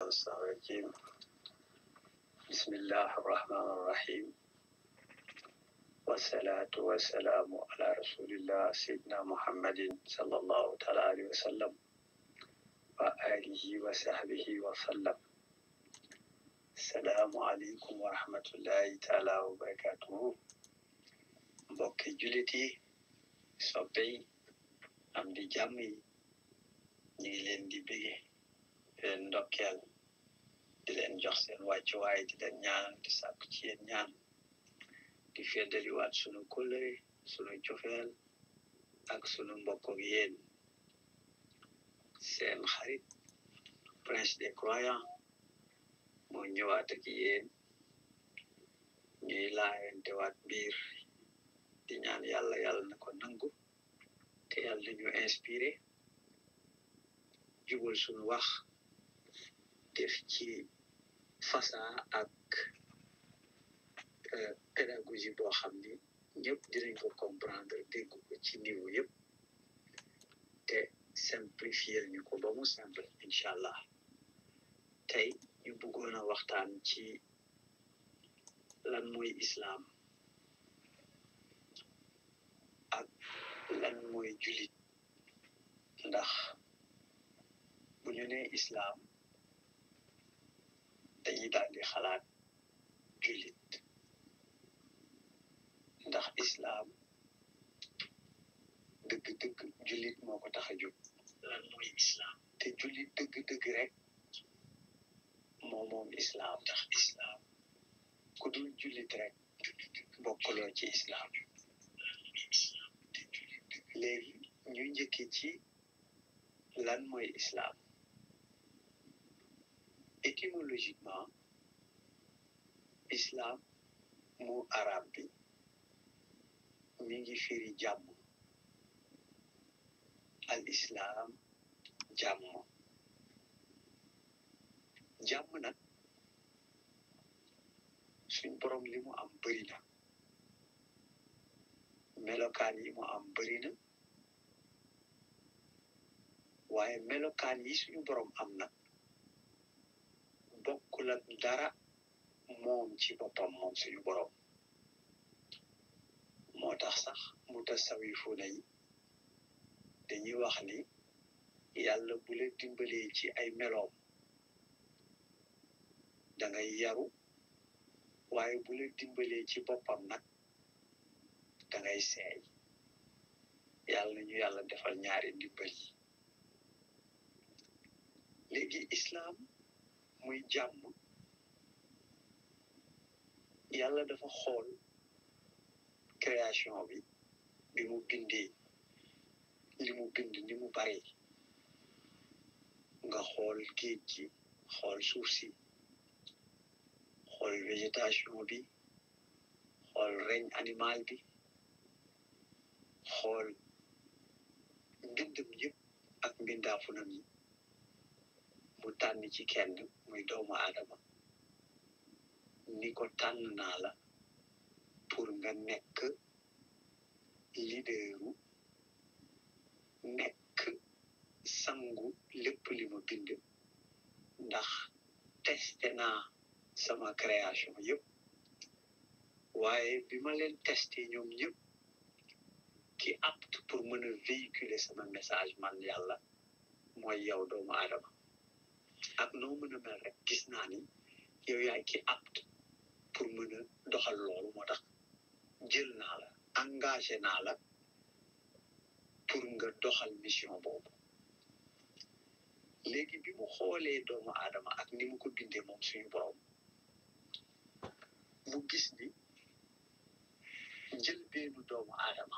الشيطان الرجيم بسم الله الرحمن الرحيم والصلاة والسلام على رسول الله سيدنا محمد صلى الله تعالى عليه وسلم وآله وصحبه وسلم السلام عليكم ورحمة الله تعالى وبركاته mbokki jullit yi soppe yi am di jàmm yi ñu ngi leen di bége di leen ndokkeel di leen jox seen wàccuwaay di leen ñaan di sàkku ci yéen ñaan di feddaliwaat sunu kóllëre sunu cofeel ak sunu mbokk ak yéen seen xarit prince des croyants moo ñëwaat ak yéen ñuy laayantewaat biir di ñaan yàlla yàlla na ko nangu te yàlla ñu inspiré jubal suñu wax def ci fasa ak pédagogie boo xam ni ñëpp dinañ ko comprendre dégg ko ci niveau yëpp te simplifier ñu ko ba mu simple incha allah tey ñu bëggoon a waxtaan ci lan mooy islam ak lan mooy julit ndax bu ñu nee islam dañuy daal di xalaat julit ndax islam dëgg-dëgg julit moo ko tax a jóg lan mooy islam te julit dëgg-dëgg rek moo moom islam ndax islam ku dul julit rek bokkuloo ci islam léegi ñu njëkki ci lan mooy islam étymologiquement islam mu arab bi mi ngi firi jàmm al islam jàmm jàmm nag suñ borom li mu am bëri na melokaan yi mu am bëri na waaye melokaan yi suñu borom am nag bokkul ak dara moom ci boppam moom suñu borom moo tax sax mu tasawifuna yi dañuy wax ni yàlla bu la dimbalee ci ay meloom da ngay yaru waaye bu la dimbalee ci boppam nag da ngay seey yàlla na ñu yàlla defal ñaari ndimbal yi léegi islam muy jàmm yàlla dafa xool création bi bi mu bindee li mu bind ni mu bari nga xool géej gi xool suuf si xool végétation bi xool règne animal bi xool mbindam yëpp ak mbindaafunam yi mu tànn ci kenn muy doomu aadama ni ko tànn naa la pour nga nekk leaderu nekk sangu lépp li ma bind ndax testé naa sama création yëpp waaye bi ma leen testé ñoom ñëpp ki apte pour mën a véhiculer sama message man yàlla mooy yow doomu aadama ak noo mën a mel rek gis naa ni yow yaay ki apte pour mën a doxal loolu moo tax jël naa la engagé naa la pour nga doxal mission boobu léegi bi mu xoolee doomu aadama ak ni mu ko bindee moom suñu borom mu gis ni njëlbeenu doomu aadama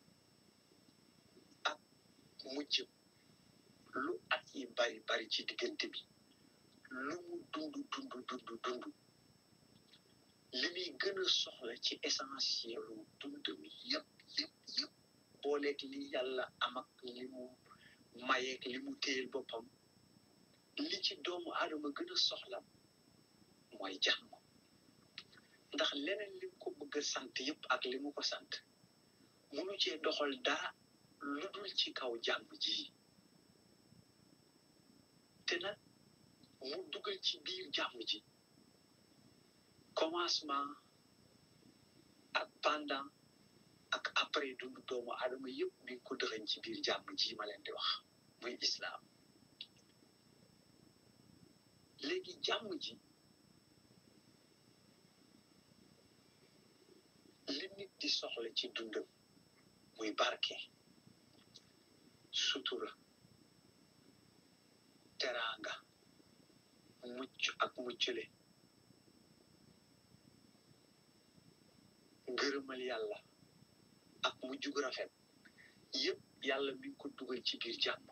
ak mujj lu at yi bari bari ci diggante bi lu mu dund dund dund dund li muy gën a soxla ci essentiel dund mi yëpp yëpp yëpp booleeg li yàlla am ak li mu mayeeg li mu téyel boppam li ci doomu aadama gën a soxla mooy jàmm ndax leneen li mu ko bëgg a sant yëpp ak li mu ko sant munu cee doxal dara lu dul ci kaw jàmm ji te nag mu dugal ci biir jàmm ji commencement ak pendant ak après dundu doomu aadama yëpp mi ngi ko dëxañ ci biir jàmm ji ma leen di wax muy islaam léegi jàmm ji li nit di soxla ci dundam muy barke sutura teraanga mucc ak muccule ngërëmal yàlla ak mujj gu rafet yëpp yàlla mi ngi ko dugal ci biir jàmm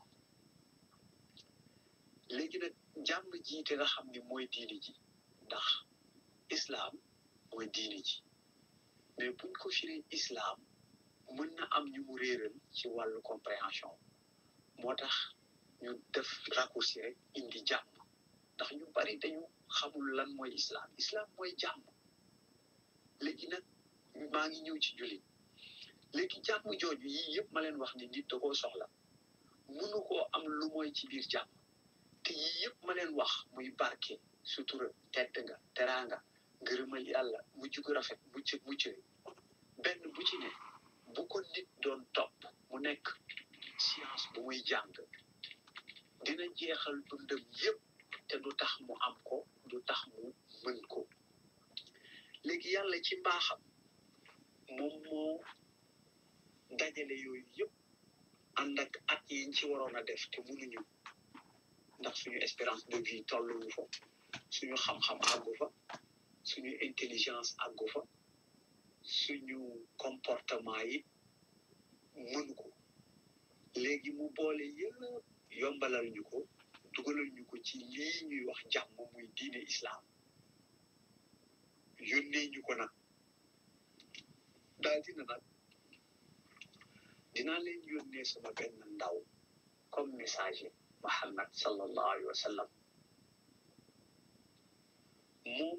léegi nag jàmm ji te nga xam ni mooy diini ji ndax islaam mooy diini ji mais buñ ko firee islaam mën na am ñu mu réeral ci wàllu compréhension moo tax ñu def raccourci rek indi jàmm ndax ñu bari dañu xamul lan mooy islaam islaam mooy jàmm léegi nag maa ngi ñëw ci jullit léegi jàmm jooju yii yëpp ma leen wax ni nit da koo soxla mënu koo am lu mooy ci biir jàmm te yii yëpp ma leen wax muy barke sutura tedd nga teraanga ngërëmal yàlla mujj gu rafet mucc mucc benn bu ci ne bu ko nit doon topp mu nekk science bu muy jàng dina jeexal dundam yëpp te du tax mu am ko du tax mu mën ko léegi yàlla ci mbaaxam moom moo dajale yooyu yëpp ànd ak at yiñ ci waroon a def te mënuñu ndax suñu espérance de vie tolluwu fa suñu xam-xam àggu fa suñu intelligence àggu fa suñu comportement yi mënu ko léegi mu boole yëpp yombalal ñu ko dugalal ñu ko ci lii ñuy wax jàmm muy diine islam yónnee ñu ko nag daal dina nag dinaa leen yónnee sama benn ndaw comme messager Muhammad sallallahu alayhi wa sallam moom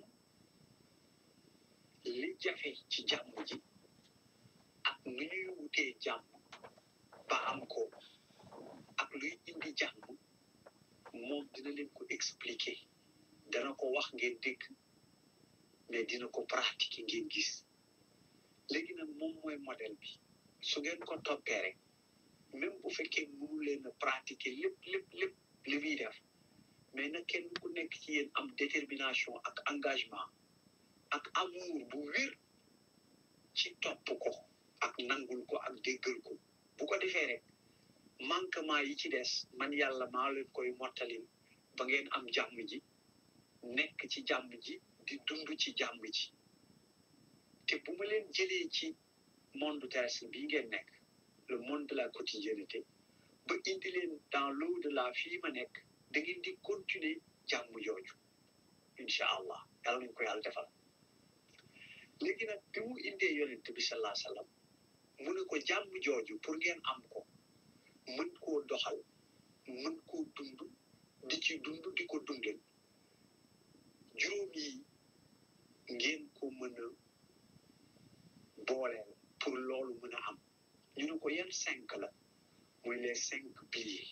li jafe ci jàmm ji ak nu ñuy wutee jàmm ba am ko ak luy indi jàmm moom dina leen ko expliquer dana ko wax ngeen dégg mais dina ko pratiquer ngeen gis léegi nag moom mooy modèle bi su ngeen ko toppee rek même bu fekkee mënu leen a pratiquer lépp lépp lépp li muy def mais nag kenn ku nekk ci yéen am détermination ak engagement ak amour bu wér ci topp ko ak nangul ko ak déggal ko bu ko defee rek manquement yi ci des man yàlla maa leen koy mottalil ba ngeen am jàmm ji nekk ci jàmm ji di dund ci jàmm ji te bu ma leen jëlee ci monde terrestre bii ngeen nekk le monde de la quotidienneté ba indi leen dans l'au de la fii ma nekk da ngeen di continuer jàmm jooju incha allah yàlla nañ ko yàlla defal léegi nag bi mu indee yonent bi salaa sallam mu ne ko jàmm jooju pour ngeen am ko mën koo doxal mën koo dund di ci dund di ko dundal juróom yi ngeen ko mën a booleel pour loolu mën a am ñu ne ko yan cinq la muy les cinq piliers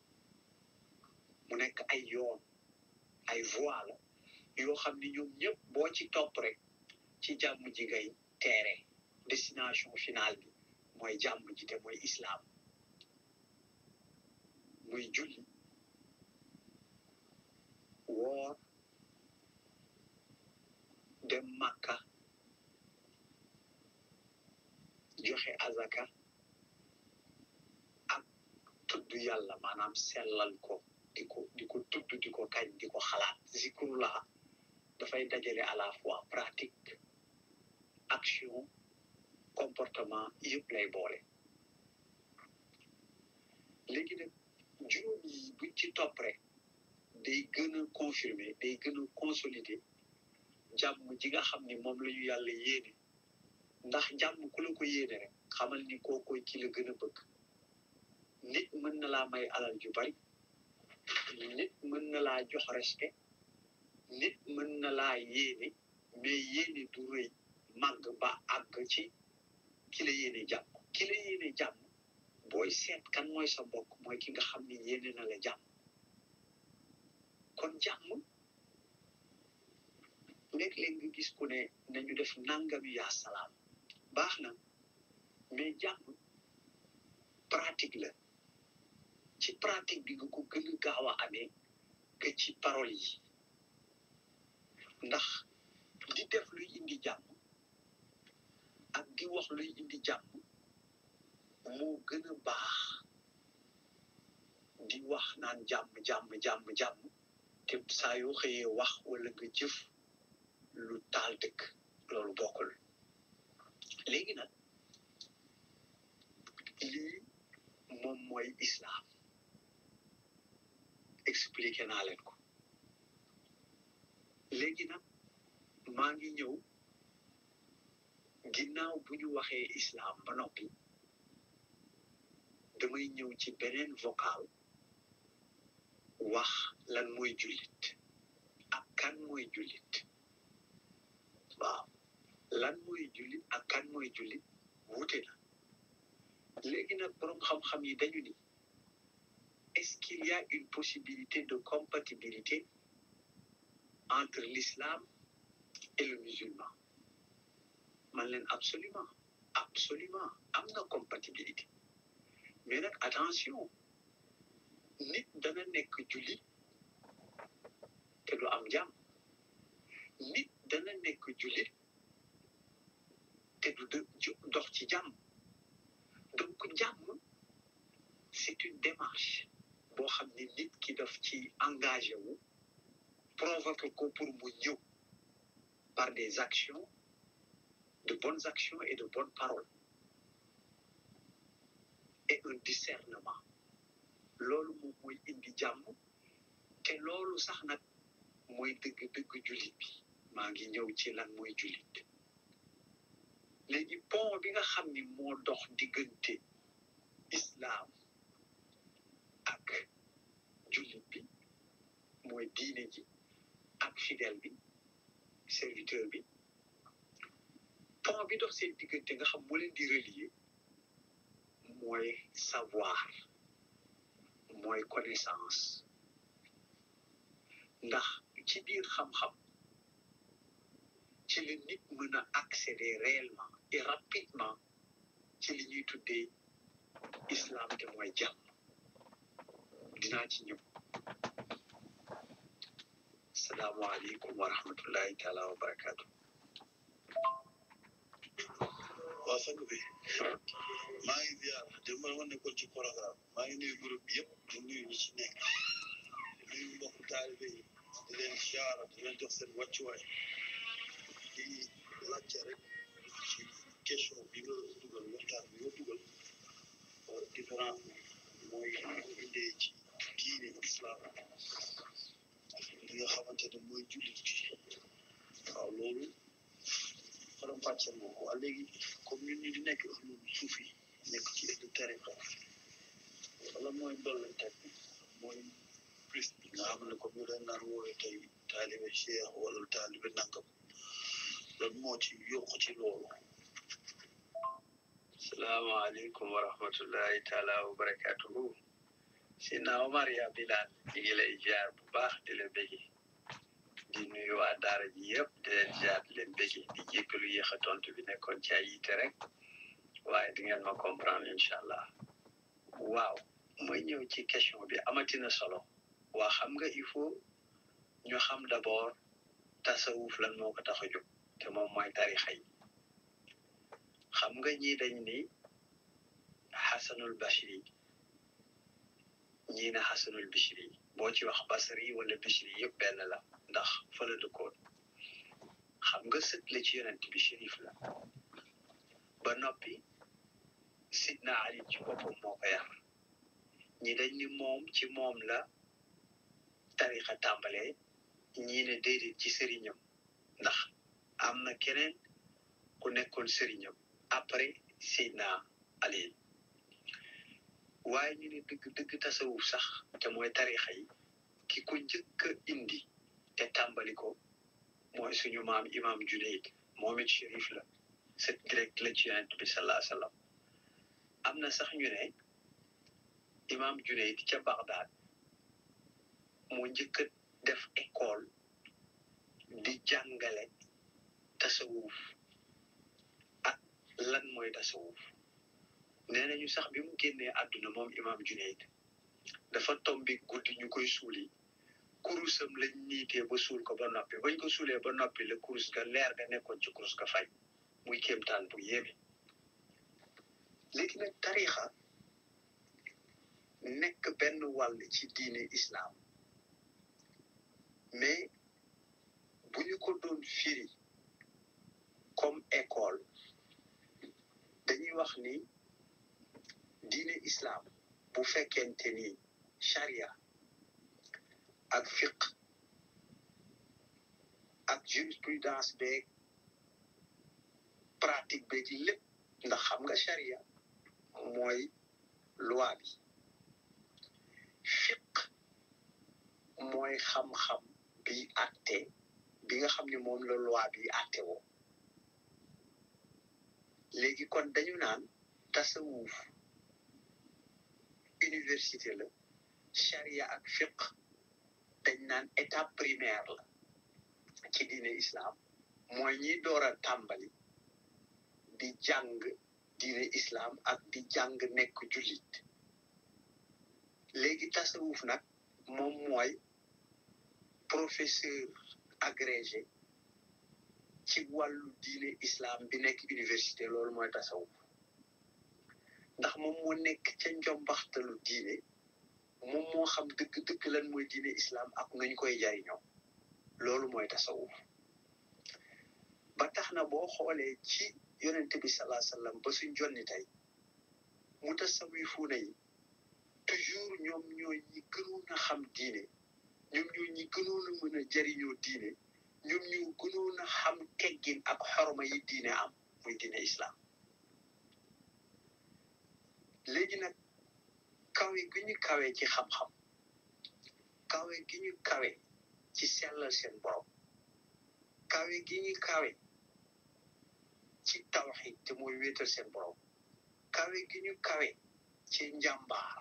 mu nekk ay yoon ay voie la yoo xam ni ñoom ñëpp boo ci topp rek ci jàmm ji ngay teere destination finale bi mooy jàmm ji te mooy islam muy julli woor dem màkka joxe azaka ak tudd yàlla maanaam sellal ko di ko di ko tudd di ko kañ di ko xalaat zikrullah dafay dajale à la fois pratique action comportement yëpp lay boole léegi nag juróom yi buñ ci topp rek day gën a confirmer day gën a consolider jàmm ji nga xam ni moom la ñu yàlla yéene ndax jàmm ku la ko yéene rek xamal ni koo koy ki la gën a bëgg nit mën na laa may alal ju bari nit mën na laa jox respect nit mën na laa yéene mais yéene du rëy màgg ba àgg ci ki la yéene jàmm ki la yéene jàmm booy seet kan mooy sa mbokk mooy ki nga xam ni yéene na la jàmm kon jàmm léeg-léeg nga gis ku ne nañu def nangami yaa salaam baax na mais jàmm pratique la ci pratique bi nga ko gën a gaaw a amee que ci parole yi ndax di def luy indi jàmm ak di wax luy indi jàmm moo gën a baax di wax naan jàmm jàmm jàmm jàmm te saa yoo xëyee wax wala nga jëf lu taal dëkk loolu bokkul léegi nag lii moom mooy islam expliqué naa leen ko léegi nag maa ngi ñëw ginnaaw bu ñu waxee islam ba noppi damay ñëw ci beneen vocal wax lan mooy jullit ak kan mooy jullit waaw lan mooy jullit ak kan mooy jullit wuute na léegi nag boroom xam-xam yi dañu ni est-ce qu'il y a une possibilité de compatibilité entre l'islam et le musulman man leen absolument absolument am na compatibilité mais nag attention nit dana nekk jullit te du am jàmm nit dana nekk jullit te du dox ci jàmm donc jàmm c'est une démarche boo xam ne nit ki daf ci engagé wu provoqué ko pour mu ñëw par des actions de bonnes actions et de bonnes paroles et un discernement loolu moom mooy indi jàmm te loolu sax nag mooy dëgg-dëgg jullit bi maa ngi ñëw ci lan mooy jullit léegi pont bi nga xam ni moo dox diggante islam ak jullit bi mooy diine ji ak fidèle bi serviteur bi pont bi dox seen diggante nga xam moo leen di relier mooy savoir mooy connaissance ndax ci biir xam-xam ci la nit mën a accéder réellement et rapidement ci li ñuy tuddee islam te mooy jàmm dinaa ci ñëw salaamaaleykum wa rahmatullahi taala wa barakaatu waa sang bi maa ngi ziar démb ma nekkoon ci programme maa ngi nuyu groupe bi yëpp di nuyu ñi ci nekk di nuyu mbokku taalibe yi di leen ziar di leen jox seen wàccuwaay di laajte rek ci question bi nga dugal waxtaan bi nga dugal différence bi mooy indee ci diine islam li nga xamante ne mooy jullit waaw loolu faram fàcce moom waa léegi comme ñun ñu di nekk ahlu suufi nekk ci ahlu tariqa wala mooy ndollante bi mooy plus bi nga xam ne comme ñu leen naan woowee tey taalibe cheikh wala taalibe nangam lan moo ci yokk ci loolu salaamaaleykum wa rahmatullahi taala wa barakatuhu Sina Omar ya Bilal ñu ngi lay ziar bu baax di la bëggi di nuyu waa daara ji yëpp di leen ziar di leen bëggi di jéggalu yéex a tontu bi nekkoon ci ay yitte rek waaye di ngeen ma comprendre incha allah waaw mooy ñëw ci question bi amatina solo waa xam nga il faut ñu xam d'abord tasawuf lan moo ko tax a jóg te moom mooy tarixa yi xam nga ñii dañ ni xasanul bashiri ñii ne xasanul bishri boo ci wax basri wala bishri yëpp benn la ndax fa la dëkkoon xam nga sët la ci yonent bi shérif la ba noppi sidna ali ci boppam moo ko yar ñi dañ ni moom ci moom la tarixa tàmbalee ñii ne déedéet ci sëriñam ndax am na keneen ku nekkoon sëriñam après sidna ali waaye ñu ne dëgg dëgg tasawuf sax te mooy tarixa yi ki ko njëkk a indi te tàmbali ko mooy suñu maam imam Junayd moom it shérif la sët direct la ci yonent bi salaa sallam am na sax ñu ne imam Junayd ca Bagdad moo njëkk a def école di jàngale tasawuf ak lan mooy tasawuf nee nañu sax bi mu génnee àdduna moom imam Junayd dafa tombi guddi ñu koy suuli kurusam lañ niitee ba suul ko ba noppi bañ ko suulee ba noppi la kurus ga leer ga nekkoon ci kurus ga fay muy kéemtaan bu yéeme léegi nag tarixa nekk benn wàll ci diine islam mais bu ñu ko doon firi comme école dañuy wax ni diine islam bu fekkente ni charia ak fiq ak jurisprudence beeg pratique beeg lépp ndax xam nga charia mooy loi bi fiq mooy xam-xam bi àtte bi nga xam ne moom la loi bi àtte woo léegi kon dañu naan tasawuf université la charia ak fiq dañ naan étape primaire la ci diine islam mooy ñi door a tàmbali di jàng diine islam ak di jàng nekk jullit léegi tasawuf nag moom mooy professeur agrégé ci wàllu diine islam bi nekk université loolu mooy tasawuf ndax moom moo nekk ca njombaxtalu diine moom moo xam dëgg-dëgg lan mooy diine islam ak nuñ koy jariñoo loolu mooy tasawuf ba tax na boo xoolee ci yonente bi salaa sallam ba suñ jonni tey mu tasawifuuna yi toujours ñoom ñooy ñi gënoon a xam diine ñoom ñoo ñi gënoon a mën a jariñoo diine ñoom ñoo gënoon a xam teggin ak xorma yi diine am muy diine islam léegi nag kawe gi ñu kawe ci xam-xam kawe gi ñu kawe ci sellal seen borom kawe gi ñu kawe ci tawxid te mooy wéetal seen borom kawe gi ñu kawe ci njàmbaar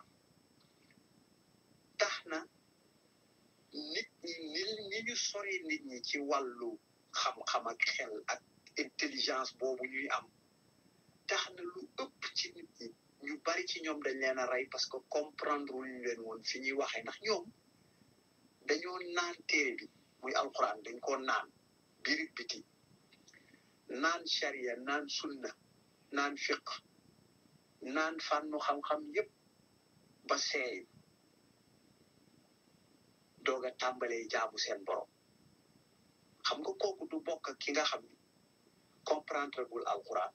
tax na nit ñi ni ni ñu sori nit ñi ci wàllu xam-xam ak xel ak intelligence boobu ñuy am tax na lu ëpp ci nit ñi ñu bari ci ñoom dañ leen a rey parce que comprendre ñu leen woon fi ñuy waxee ndax ñoom dañoo naan téere bi muy alquran dañ ko naan biir biti naan sharia naan sunna naan fiq naan fànnu xam-xam yépp ba seey doog a tàmbalee jaamu seen borom xam nga kooku du bokk ak ki nga xam ni comprendre gul alquran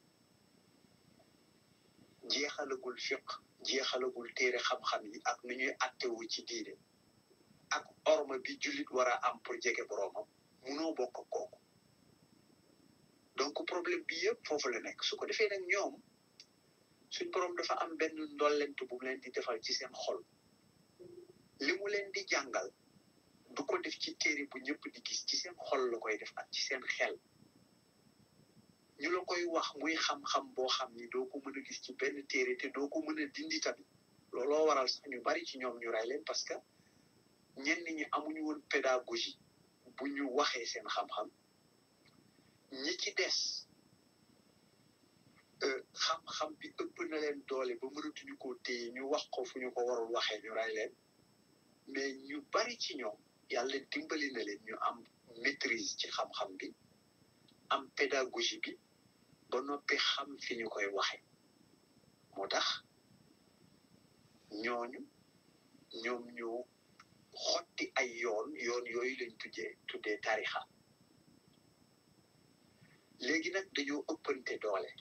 jeexalagul fiq jeexalagul téere xam-xam yi ak nu ñuy attewu ci diine ak orma bi jullit war a am pour jege boroomam munoo bokk ak kooku donc problème bi yëpp foofu la nekk su ko defee nag ñoom suñ boroom dafa am benn ndollent bu mu leen di defal ci seen xol li mu leen di jàngal du ko def ci téere bu ñëpp di gis ci seen xol la koy def ak ci seen xel ñu la koy wax muy xam-xam boo xam ni doo ko mën a gis ci benn téere te doo ko mën a dindi tamit looloo waral sax ñu bari ci ñoom ñu rey leen parce que ñenn ñi amuñu woon pédagogie bu ñu waxee seen xam-xam ñi ci des xam-xam bi ëpp na leen doole ba mënatuñu ko téye ñu wax ko fu ñu ko warul waxee ñu rey leen mais ñu bari ci ñoom yàlla dimbali na leen ñu am maîtrise ci xam-xam bi am pédagogie bi ba noppi xam fi ñu koy waxe moo tax ñooñu ñoom ñoo xotti ay yoon yoon yooyu lañ tuddee tuddee tarixa léegi nag dañoo ëppante doole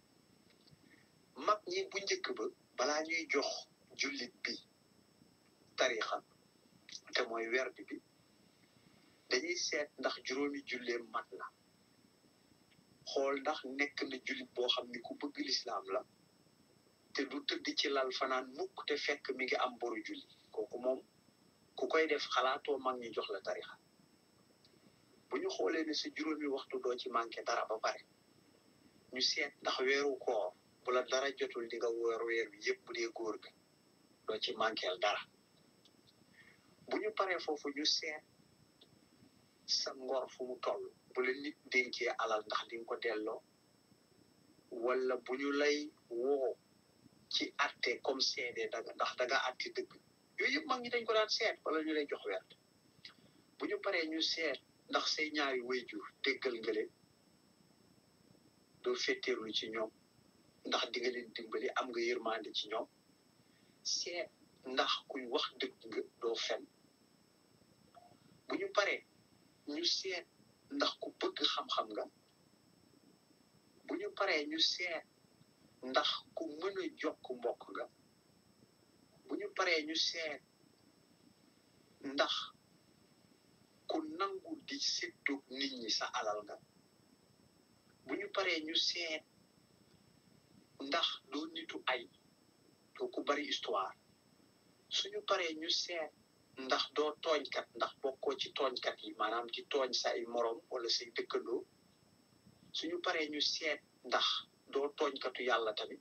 mag ñi bu njëkk ba balaa ñuy jox jullit bi tarixa te mooy werd bi dañuy seet ndax juróomi julleem mat na xool ndax nekk na jullit boo xam ni ku bëgg lislaam la te du tëdd ci lal fanaan mukk te fekk mi ngi am boru julli kooku moom ku koy def xalaatoo mag ñi jox la tarixa bu ñu xoolee ne sa juróomi waxtu doo ci manqué dara ba pare ñu seet ndax weeru koor bu la dara jotul di nga woor weer wi yëpp bu dee góor ga doo ci manqueel dara bu ñu paree foofu ñu seet sa ngor fu mu toll bu la nit dénkee alal ndax di nga ko delloo wala bu ñu lay woo ci atte comme seede daga ndax danga atte dëgg yooyu yëpp mag ñi dañ ko daan seet wala ñu lay jox wert bu ñu paree ñu seet ndax say ñaari wayjur déggal nga leen doo fetteerlu ci ñoom ndax di nga leen dimbali am nga yërmande ci ñoom seet ndax kuy wax dëgg nga doo fen bu ñu paree ñu seet ndax ku bëgg xam-xam nga bu ñu paree ñu seet ndax ku mën a jokk mbokk nga bu ñu paree ñu seet ndax ku nangu di séddoog nit ñi sa alal nga bu ñu paree ñu seet ndax doo nitu ay doo ku bari histoire suñu paree ñu seet ndax doo tooñkat ndax bokkoo ci tooñkat yi maanaam di tooñ say morom wala say dëkkandoo suñu paree ñu seet ndax doo tooñkatu yàlla tamit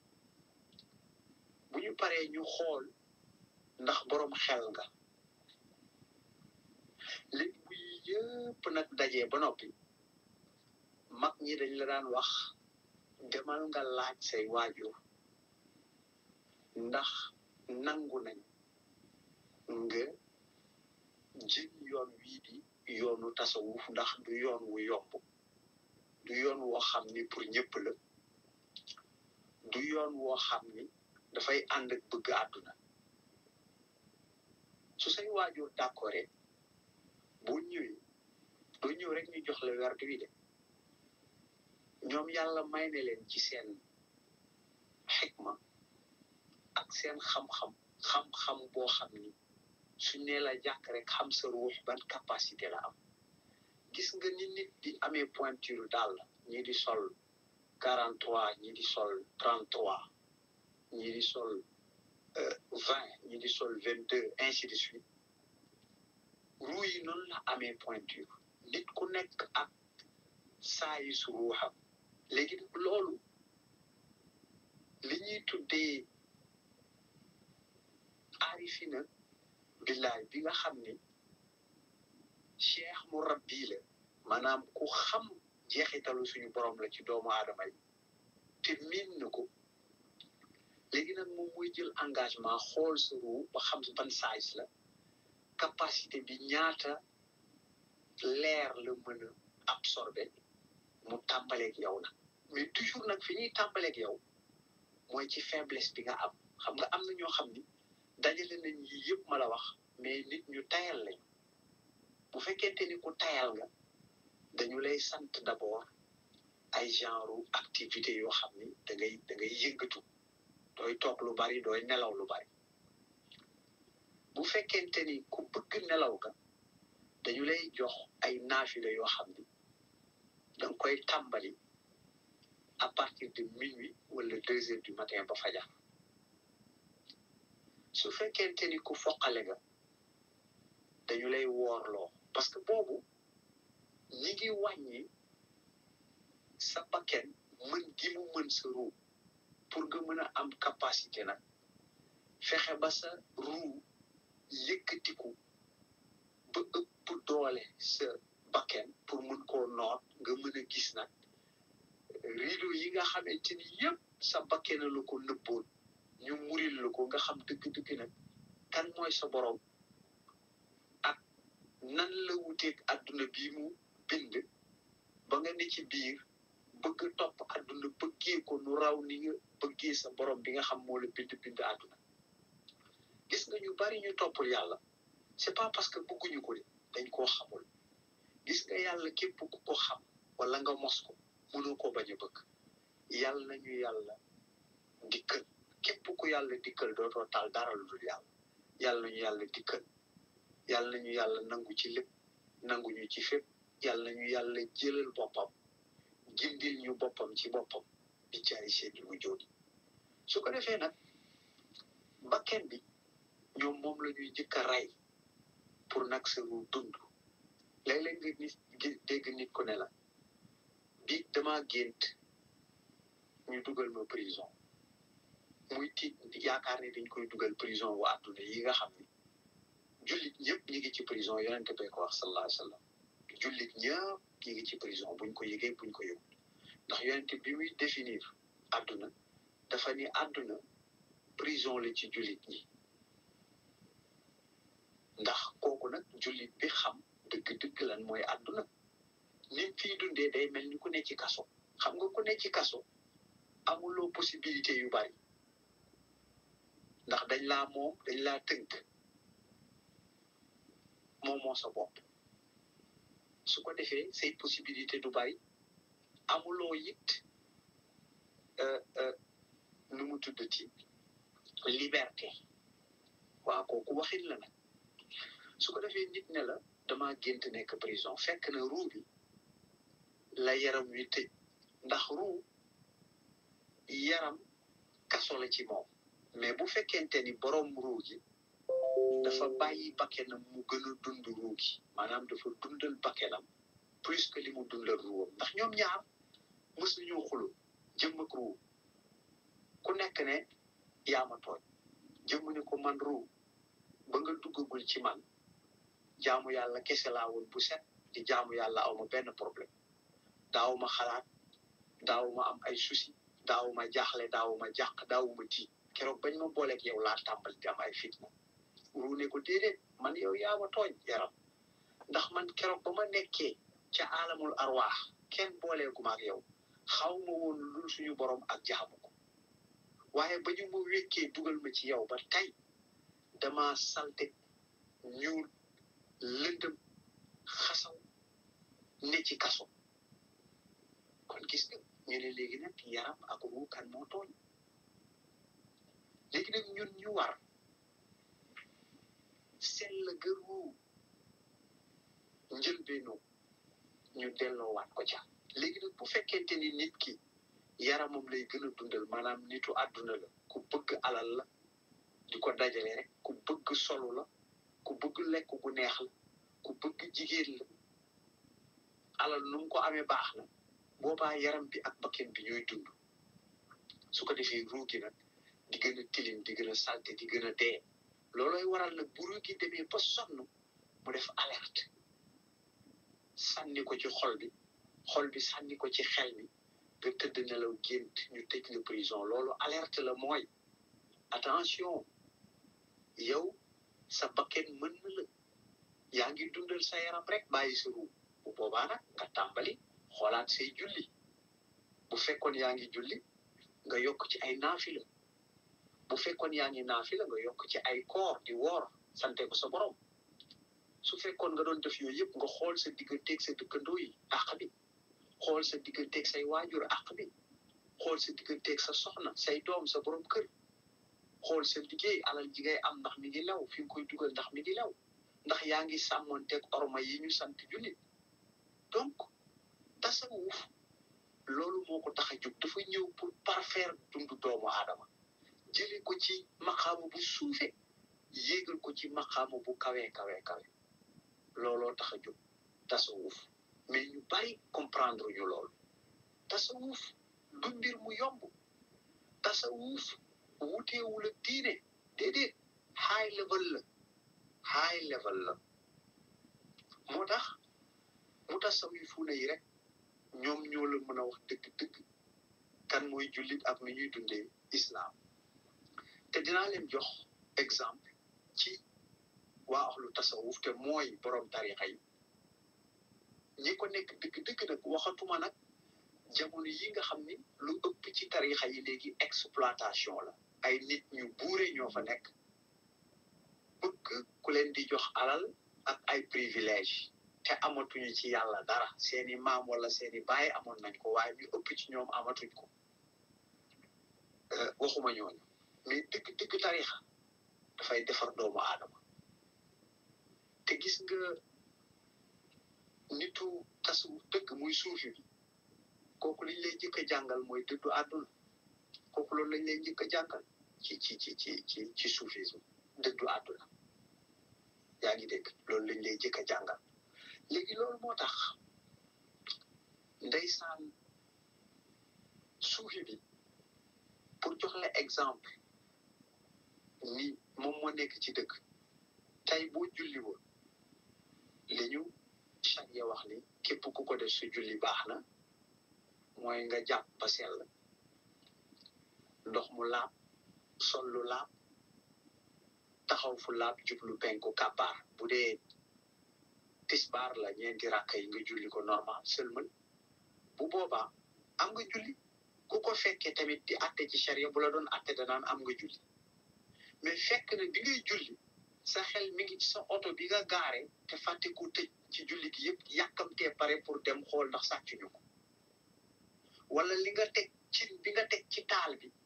bu ñu paree ñu xool ndax boroom xel nga léegi bu yëpp nag dajee ba noppi mag ñi dañ la daan wax demal nga laaj say waajur ndax nangu nañ nga jël yoon wii di yoonu tasawuf ndax du yoon wu yomb du yoon woo xam ni pour ñëpp la du yoon woo xam ni dafay ànd ak bëgg àdduna su say waajur d'accord boo ñëwee doo ñëw rek ñu jox la werd wi de ñoom yàlla may na leen ci seen xikma ak seen xam-xam xam-xam boo xam ni suñ ne la jàkk rek xam sa ruux ban capacité la am gis nga ni nit di amee pointure daal ñii di sol quarante trois ñii di sol trente trois ñii di sol vingt ñii di sol vingt deux ainsi de suite ruu yi noonu la amee pointure nit ku nekk ak saa yi su ruuxam léegi loolu li ñuy tuddee aarifina billaay bi nga xam ni cheikh mu rabbi la maanaam ku xam jeexitalu suñu borom la ci doomu aadama yi te miin na ko léegi nag moom mooy jël engagement xool sa ruu ba xam ban size la capacité bi ñaata leer la mën a absorber mu tàmbaleeg yow nag mais toujours nag fi ñuy tàmbaleeg yow mooy ci faiblesse bi nga am xam nga am na ñoo xam ni dajale nañ yi yëpp ma la wax mais nit ñu tayal lañu bu fekkente ni ku tayal nga dañu lay sant d'abord ay genre activité yoo xam ni da ngay da ngay yëngatu dooy toog lu bari dooy nelaw lu bari bu fekkente ni ku bëgg nelaw nga dañu lay jox ay naafila yoo xam ni da nga koy tàmbali à partir de minuit wala deux heures du matin ba fajar su fekkente ni ku foqale nga dañu lay woorloo parce que boobu ñi ngi wàññi sa bakken mën gi mu mën sa ruu pour nga mën a am capacité nag fexe ba sa ruu yëkkatiku ba ëpp doole sa bakken pour mën koo noot nga mën a gis nag rideau yi nga xamante ni yëpp sa bakken la ko nëbboon ñu muril la ko nga xam dëgg-dëgg nag kan mooy sa borom ak nan la wuteeg adduna bii mu bind ba nga ne ci biir bëgg topp adduna bëggee ko nu raw ni nga bëggee sa borom bi nga xam moo la bind bind adduna gis nga ñu bari ñu toppul yàlla c'est pas parce que bëgguñu ko de dañ koo xamul gis nga yàlla képp ku ko xam wala nga mos ko mënoo ko bañ a bëgg yàlla nañu yàlla dikkal képp ku yàlla dikkal dootoo tal dara lu dul yàlla yàlla nañu yàlla dikkal yàlla nañu yàlla nangu ci lépp nangu ñu ci fépp yàlla nañu yàlla jëlal boppam gindil ñu boppam ci boppam bi jaay seeni mu jóoni su ko defee nag bakken bi ñoom moom la ñuy jëkk a rey pour nag sa ru dund léeg-léeg nga nit dégg nit ku ne la bi dama gént ñu dugal ma prison muy tiit yaakaar ne dañ koy dugal prison wu àdduna yi nga xam ni jullit ñëpp ñi ngi ci prison yonente bee ko wax sallallahu alayhi wa sallam jullit ñëpp ñi ngi ci prison buñ ko yëgee buñ ko yëgul ndax yonente bi muy définir àdduna dafa ni àdduna prison la ci jullit ñi ndax kooku nag jullit bi xam dëgg-dëgg lan mooy àdduna nim fii dundee day mel ni ku ne ci kaso xam nga ku ne ci kaso amuloo possibilité yu bari ndax dañ laa moom dañ laa tënk moom moo sa bopp su ko defee say possibilité du bari amuloo it nu mu tuddati liberté waaw kooku waxin la nag su ko defee nit ne la dama gént nekk prison fekk na ruu bi la yaram wi tëj ndax ruu yaram kaso la ci moom mais bu fekkente ni borom ruu gi dafa bàyyi bakkenam mu gën a dund ruu gi maanaam dafa dundal bakkenam plus que li mu dundal ruuwam ndax ñoom ñaar mës nañoo xulu jëmm ak ruu ku nekk ne yaa ma tooñ jëmm ne ko man ruu ba nga duggagul ci man jaamu yàlla kese laa woon bu set di jaamu yàlla aw ma benn problème daaw ma xalaat daaw ma am ay souci daaw ma jaaxle daaw ma jàq daaw ma tiit keroog bañ ma booleeg yow laa tàmbali di am ay fitna ruu ne ko déedéet man yow yaa ma tooñ yaram ndax man keroog ba ma nekkee ca alamul arwaax kenn booleeguma ak yow xaw ma woon lu suñu borom ak jaamu ko waaye ba ñu ma wékkee dugal ma ci yow ba tey dama salte ñuul lëndëm xasaw ne ci kaso kon gis nga ñu ne léegi nag yaram ak ruu kan moo tooñ léegi nag ñun ñu war sell ga ruu njëlbeenu ñu delloowaat ko ca léegi nag bu fekkente ni nit ki yaramam lay gën a dundal maanaam nitu àdduna la ku bëgg alal la di ko dajale rek ku bëgg solu la ku bëgg lekk gu neex la ku bëgg jigéen la alal nu mu ko amee baax na boobaa yaram bi ak bakken bi ñooy dund su ko defee ruu gi nag di gën a tilim di gën a salte di gën a dee loolooy waral nag bu ruu gi demee ba sonn mu def alerte sànni ko ci xol bi xol bi sànni ko ci xel mi nga tëdd nelaw gént ñu tëj la prison loolu alerte la mooy attention yow sa bakken mën na la yaa ngi dundal sa yaram rek bàyyi sa ruu bu boobaa nag nga tàmbali xoolaat say julli bu fekkoon yaa ngi julli nga yokk ci ay naafila bu fekkoon yaa ngi naafila nga yokk ci ay koor di woor sante ko sa borom su fekkoon nga doon def yooyu yëpp nga xool sa digganteeg sa dëkkandoo yi àq bi xool sa digganteeg say waajur àq bi xool sa digganteeg sa soxna say doom sa borom kër xool sa liggéey alal ji ngay am ndax mi ngi lew fi nga koy dugal ndax mi ngi lew ndax yaa ngi sàmmonteeg orma yi ñu sant jullit donc tasawuf loolu moo ko tax a jóg dafa ñëw pour parfaire dundu doomu aadama jëlee ko ci maqaama bu suufe yéegal ko ci maqaama bu kawe kawe kawe looloo tax a jóg tasawuf mais ñu bari comprendre ñu loolu tasawuf du mbir mu yomb tasawuf wuteewul ak diine déedéet high level la high level la moo tax mu tasawifuuna yi rek ñoom ñoo la mën a wax dëgg-dëgg kan mooy jullit ak nu ñuy dundee islam te dinaa leen jox exemple ci waa axlu tasawuf te mooy borom tarixa yi ñi ko nekk dëgg-dëgg nag waxatuma nag jamono yi nga xam ni lu ëpp ci tarixa yi léegi exploitation la ay nit ñu buure ñoo fa nekk bëgg ku leen di jox alal ak ay privilège te amatuñu ci yàlla dara seeni maam wala seeni baay amoon nañ ko waaye ñu ëpp ci ñoom amatuñ ko waxuma ñooñu mais dëgg dëgg tarixa dafay defar doomu aadama te gis nga nitu tasawuf dëgg muy suufi bi kooku liñ lay njëkk a jàngal mooy dëddu àdduna kooku loolu lañ lay njëkk a jàngal ci ci ci ci ci ci soufisme dëddu àdduna yaa ngi dégg loolu lañ lay njëkk a jàngal léegi loolu moo tax ndeysaan suufi bi pour jox la exemple ni moom moo nekk ci dëkk tey boo julli woon li ñu charia wax ni képp ku ko def su julli baax na mooy nga jàpp ba sell ndox mu laab sol lu laab taxaw fu laab jublu penku kàbbaar bu dee tisbaar la ñeenti rakka yi nga julli ko normal seulement bu boobaa am nga julli ku ko fekkee tamit di atte ci charia bu la doon atte danaan am nga julli mais fekk na bi ngay julli sa xel mi ngi ci sa oto bi nga gaare te fàtte ko tëj ci julli gi yëpp yàkkamtee pare pour dem xool ndax sàccuñu ko wala li nga teg ci bi nga teg ci taal bi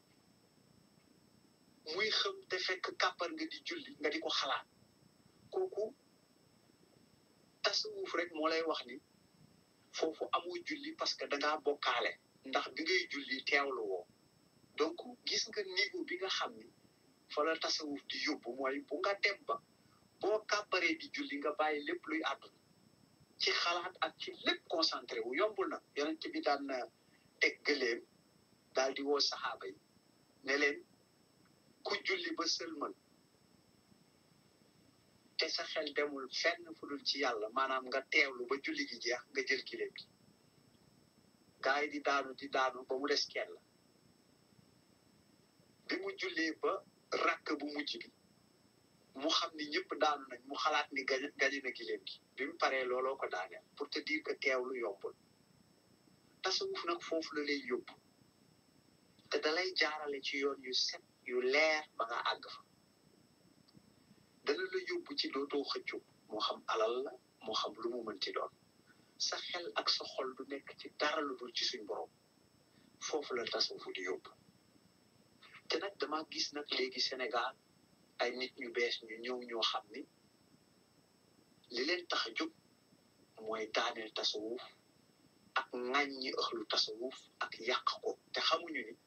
muy xam te fekk kàppar nga di julli nga di ko xalaat kooku tasawuf rek moo lay wax ni foofu amoo julli parce que dangaa bokkaale ndax bi ngay julli teewlu woo donc gis nga niveau bi nga xam ni fa la tasawuf di yóbbu mooy bu nga dem ba boo kàbbaree di julli nga bàyyi lépp luy àdduna ci xalaat ak ci lépp concentré wu yombul na yonent bi daan na teg gëléem daal di woo saxaaba yi ne leen ku julli ba sëlmal te sa xel demul fenn fu dul ci yàlla maanaam nga teewlu ba julli gi jeex nga jël giléem gi gaa yi di daanu di daanu ba mu des kenn la bi mu jullee ba rakk bu mujj bi mu xam ni ñëpp daanu nañ mu xalaat ni gañ gañe na giléem gi bi mu paree looloo ko daaneel pour te dire que teewlu yombul tasawuf nag foofu la lay yóbbu te dalay jaarale ci yoon yu set yu leer ba nga àgg fa dana la yóbbu ci dootoo xëccu moo xam alal la moo xam lu mu mënti doon sa xel ak sa xol du nekk ci dara lu dul ci suñ borom foofu la tasawuf di yóbbu te nag dama gis nag léegi Sénégal ay nit ñu bees ñu ñëw ñoo xam ni li leen tax a jóg mooy daaneel tasawuf ak ŋàññi ëxlu tasawuf ak yàq ko te xamuñu ni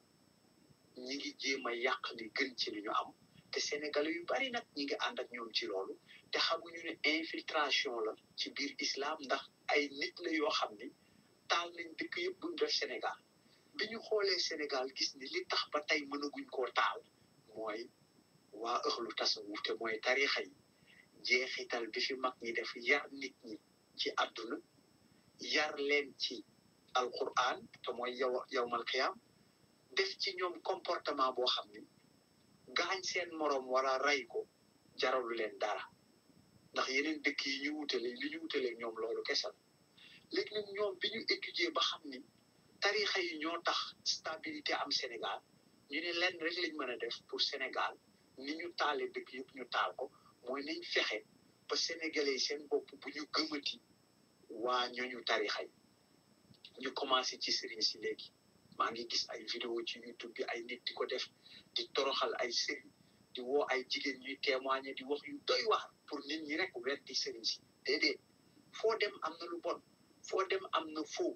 ñi ngi jéem a yàq li gën ci li ñu am te sénégalais yu bari nag ñi ngi ànd ak ñoom ci loolu te xamuñu ne infiltration la ci biir islam ndax ay nit la yoo xam ni taal nañ dëkk yëpp buñ def Sénégal bi ñu xoolee Sénégal gis ni li tax ba tey mënaguñ koo taal mooy waa ëxlu tasawuf te mooy tarixa yi jeexital bi fi mag ñi def yar nit ñi ci àdduna yar leen ci alquran te mooy yow yowmal xiyaam def ci ñoom comportement boo xam ni gaañ seen moroom wala rey ko jaralu leen dara ndax yeneen dëkk yi ñu wutale li ñu wutale ñoom loolu kese la léegi nag ñoom bi ñu étudier ba xam ni tarixa yi ñoo tax stabilité am Sénégal ñu ne lenn rek lañ mën a def pour Sénégal ni ñu taalee dëkk yëpp ñu taal ko mooy nañ fexe ba sénégalais yi seen bopp bu ñu gëmati waa ñooñu tarixa yi ñu commencé ci sëriñ si léegi maa ngi gis ay vidéo ci YouTube bi ay nit di ko def di toroxal ay sëriñ di woo ay jigéen ñuy témoigner di wax yu doy waar pour nit ñi rek weddi sëriñ si déedéet foo dem am na lu bon foo dem am na foo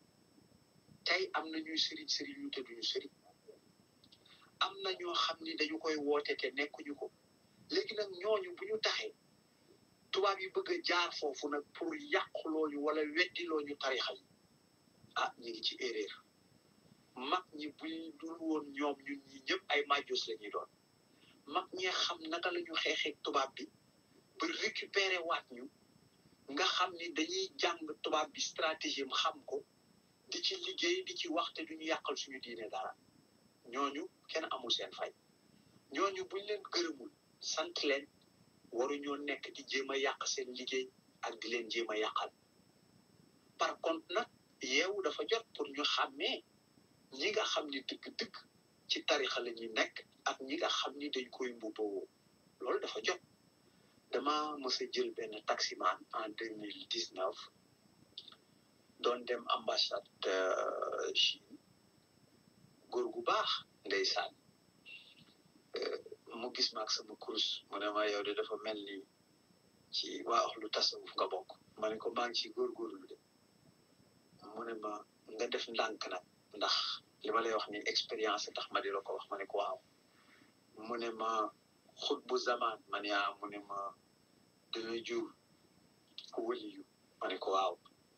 tey am na ñuy sëriñ sëriñ ñu te duñu sëriñ am na ñoo xam ni dañu koy woote te nekkuñu ko léegi nag ñooñu bu ñu taxee tubaab yi bëgg a jaar foofu nag pour yàqulooñu wala weddilooñu tarixa yi ah ñu ngi ci erreur mag ñi buñ dul woon ñoom ñun ñi ñëpp ay majus la ñuy doon mag ñee xam naka la ñu xeexeeg tubaab bi ba récupérer waat ñu nga xam ni dañuy jàng tubaab bi stratégie xam ko di ci liggéey di ci wax te duñu yàqal suñu diine dara ñooñu kenn amul seen fay ñooñu buñ leen gërëmul sant leen waruñoo nekk di jéem a yàq seen liggéey ak di leen jéem a yàqal par contre nag yeewu dafa jot pour ñu xàmmee ñi nga xam ni dëgg-dëgg ci tarixa la ñuy nekk ak ñi nga xam ni dañ koy mbubboo loolu dafa jot dama mës a jël benn taximan en deux mille dix neuf doon dem ambassade Chine góor gu baax ndeysaan mu gis ma ak sama kurus mu ne ma yow de dafa mel ni ci waa lu tasawuf nga bokk ma ne ko maa ngi ci góorgóorlu de mu ne ma nga def ndànk nag ndax li ma lay wax ni expérience tax ma di la ko wax ma ne ko waaw mu ne ma xut bu zaman ma ne ah mu ne ma dina jur ku wëliyu ma ne ko waaw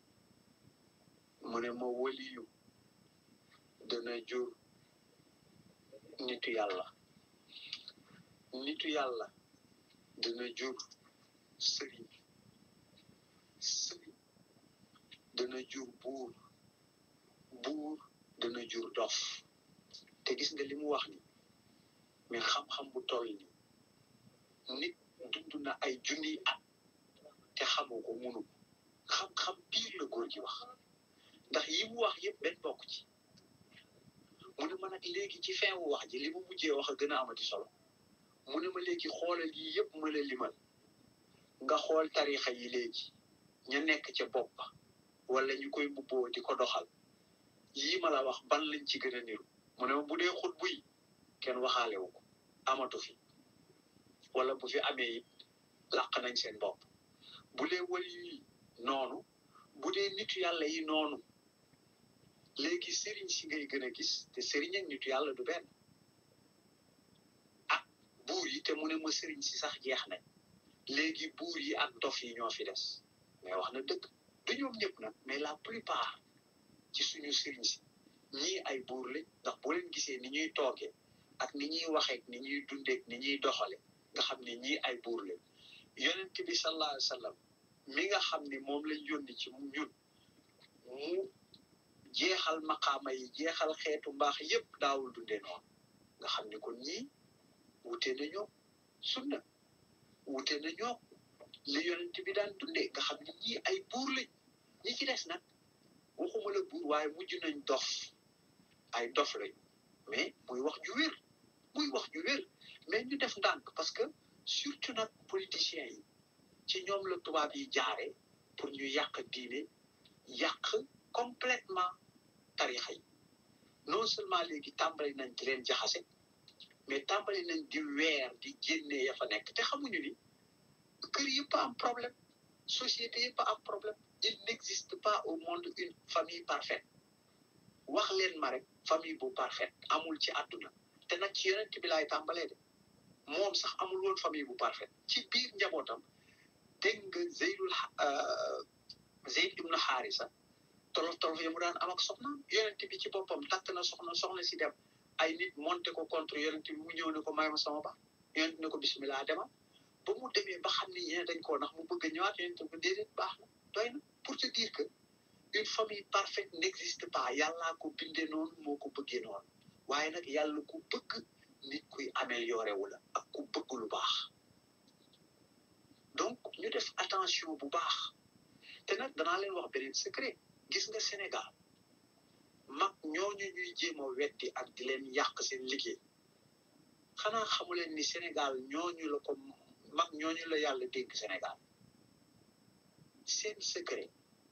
mu ne ma wëliyu dana jur nitu yàlla nitu yàlla dana jur sëriñ sëriñ dana jur buur buur dana jur dof te gis nga li mu wax ni mais xam-xam bu toll ni nit dund na ay junniy at te xamoo ko munu xam-xam biir la góor gi wax ndax yi mu wax yëpp benn bokk ci mu ne ma nag léegi ci fin wu wax ji li mu mujjee wax a gën a amati solo mu ne ma léegi xoolal yi yëpp ma la limal nga xool tarixa yi léegi ña nekk ca bopp ba wala ñu koy mbubboo di ko doxal yii ma la wax ban lañ ci gën a niru mu ne ma bu dee xut buy kenn waxaale wu ko amatu fi wala bu fi amee it làq nañ seen bopp bu dee wali yi noonu bu dee nitu yàlla yi noonu léegi sëriñ si ngay gën a gis te sëriñ ak nitu yàlla du benn ah buur yi te mu ne ma sëriñ si sax jeex nañ léegi buur yi ak dof yi ñoo fi des mais wax na dëgg du ñoom ñëpp nag mais la plupart ci suñu sëriñ si ñii ay buur lañ ndax boo leen gisee ni ñuy toogee ak ni ñuy waxeek ni ñuy dundeek ni ñuy doxale nga xam ne ñii ay buur lañ yonent bi sallallahu alayhi wa sallam mi nga xam ni moom lañ yónni ci ñun mu jeexal maqaama yi jeexal xeetu mbaax yépp daawul dunde noonu nga xam ne kon ñii wute nañoo sunna wute nañoo li yonent bi daan dundee nga xam ne ñii ay buur lañ ñi ci des nag waxuma la buur waaye mujj nañ dof ay dof lañ mais muy wax ju wér muy wax ju wér mais ñu def ndànk parce que surtout nag politiciens yi ci ñoom la tubaab yi jaare pour ñu yàq diine yàq complètement tarixa yi non seulement léegi tàmbali nañ di leen jaxase mais tàmbali nañ di weer di génnee ya fa nekk te xamuñu ni kër yëpp am problème société yëpp am problème il n'existe pas au monde une famille parfaite wax leen ma rek famille bu parfaite amul ci àdduna te nag ci yonent bi laay tàmbalee de moom sax amul woon famille bu parfaite ci biir njabootam dégg nga Zeydul Zeyd ibnu Xaarisa tolof tolof ya mu daan am ak soxnaam yonent bi ci boppam takk na soxna soxna si dem ay nit monté ko contre yonent bi mu ñëw ne ko may ma sama baax yonent ne ko bismillah demal ba mu demee ba xam ni ñeneen dañ koo ndax mu bëgg a ñëwaat yonent ko déedéet baax na doy na pour te dire que une famille parfaite n'existe pas yàllaa ko bindee noonu moo ko bëggee noonu waaye nag yàlla ku bëgg nit kuy amélioré wu la ak ku bëgg lu baax donc ñu def attention bu baax te nag danaa leen wax beneen secret gis nga Sénégal mag ñooñu ñuy jéem a weddi ak di leen yàq seen liggéey xanaa xamu leen ni Sénégal ñooñu la ko mag ñooñu la yàlla dénk Sénégal seen secret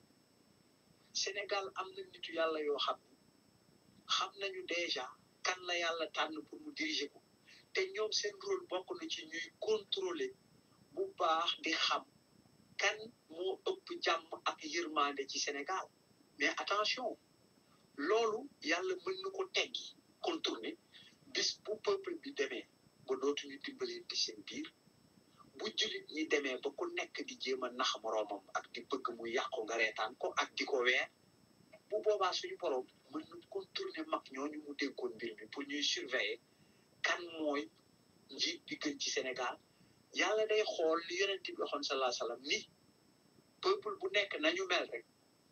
Sénégal am na nitu yàlla yoo xam ne xam nañu déjà kan la yàlla tànn pour mu diriger ko te ñoom seen rôle bokk na ci ñuy contrôler bu baax di xam kan moo ëpp jàmm ak yërmande ci Sénégal mais attention loolu yàlla mën na ko teggi contourner bis bu peuple bi demee ba dootuñu dimbalante seen biir bu jullit ñi demee ba ku nekk di jéem a nax moroomam ak di bëgg mu yàqu nga reetaan ko ak di ko weer bu boobaa suñu borom mën na contourner mag ñooñu mu dénkoon mbir mi pour ñuy surveiller kan mooy njiit bi gën ci Sénégal yàlla day xool li yonent bi waxoon sallallahu alayhi wasallam ni peuple bu nekk nañu mel rek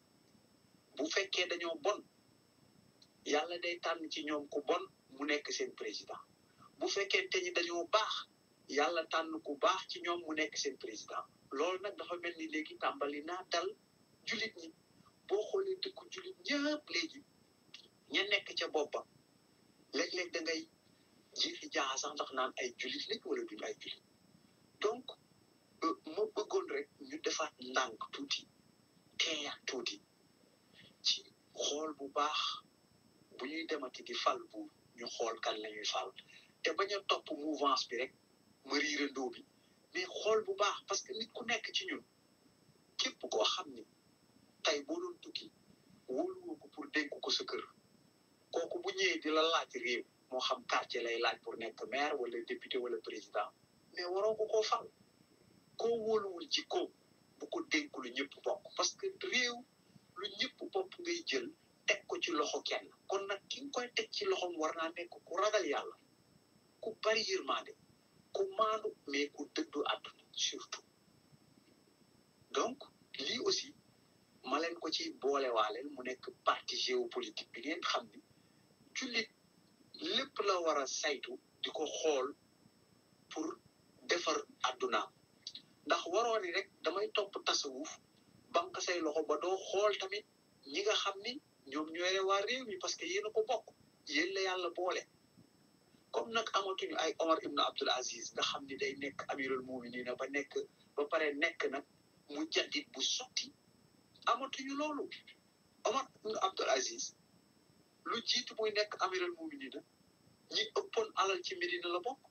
bu fekkee dañoo bon yàlla day tànn ci ñoom ku bon mu nekk seen président bu fekkee te ñi dañoo baax yàlla tànn ku baax ci ñoom mu nekk seen président loolu nag dafa mel ni léegi tàmbali naa dal jullit ñi boo xoolee dëkku jullit ñëpp léegi ña nekk ca boppam léeg-léeg da ngay jiixi jaaxa sax ndax naan ay jullit lañ wala duñ ay jullit donc ma bëggoon rek ñu defaat ndànk tuuti teeyaat tuuti ci xool bu baax bu ñuy demati di fal bu ñu xool kan la ñuy fal te bañ a topp mouvance bi rek ma riirandoo bi mais xool bu baax parce que nit ku nekk ci ñun képp koo xam ni tey boo doon tukki wóoluwoo ko pour dénk ko sa kër kooku bu ñëwee di la laaj réew moo xam quartier lay laaj pour nekk maire wala député wala président mais waroo ko koo fal koo wóoluwul ci ko bu ko dénk lu ñëpp bokk parce que réew lu ñëpp bopp ngay jël teg ko ci loxo kenn kon nag ki nga koy teg ci loxom war naa nekk ku ragal yàlla ku bari yërmande ku ku maandu mais ku dëddu àdduna surtout donc lii aussi ma leen ko ci boolewaaleel mu nekk parti géopolitique bi ngeen xam ni jullit lépp la war a saytu di ko xool pour defar àddunaam ndax waroo ni rek damay topp tasawuf banque say loxo ba doo xool tamit ñi nga xam ni ñoom ñooy waa réew mi parce que yéen a ko bokk yéen la yàlla boole comme nag amatuñu ay Omar ibn Abdul Aziz nga xam ni day nekk amirul muminina ba nekk ba pare nekk nag mu jaddit bu sotti amatuñu loolu Omar ibn Abdul Aziz lu jiitu muy nekk amirul muminina ñi ëppoon alal ci Medina la bokk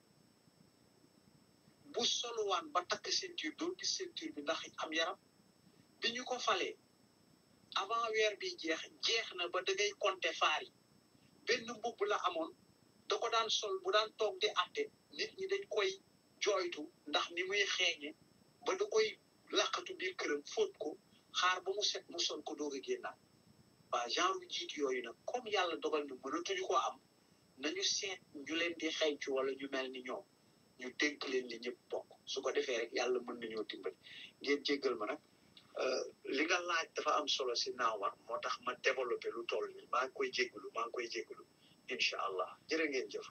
bu soluwaan ba takk ceinture doo gis ceinture bi ndax am yaram bi ñu ko falee avant weer bi jeex jeex na ba da ngay compter faar yi benn mbubb la amoon da ko daan sol bu daan toog di àtte nit ñi dañ koy jooytu ndax ni muy xeeñe ba da koy laqatu biir këram fóot ko xaar ba mu set mu sol ko doog a génnaat waa genre jiit yooyu nag comme yàlla dogal na mënatuñu ko am nañu seet ñu leen di xeeñcu wala ñu mel ni ñoom ñu dénk leen li ñëpp bokk su ko defee rek yàlla mën nañoo dimbali ngeen jéggal ma nag li nga laaj dafa am solo si naawar moo tax ma développé lu toll nii maa ngi koy jéggalu maa ngi koy jéggalu incha allah jërë ngeen jëf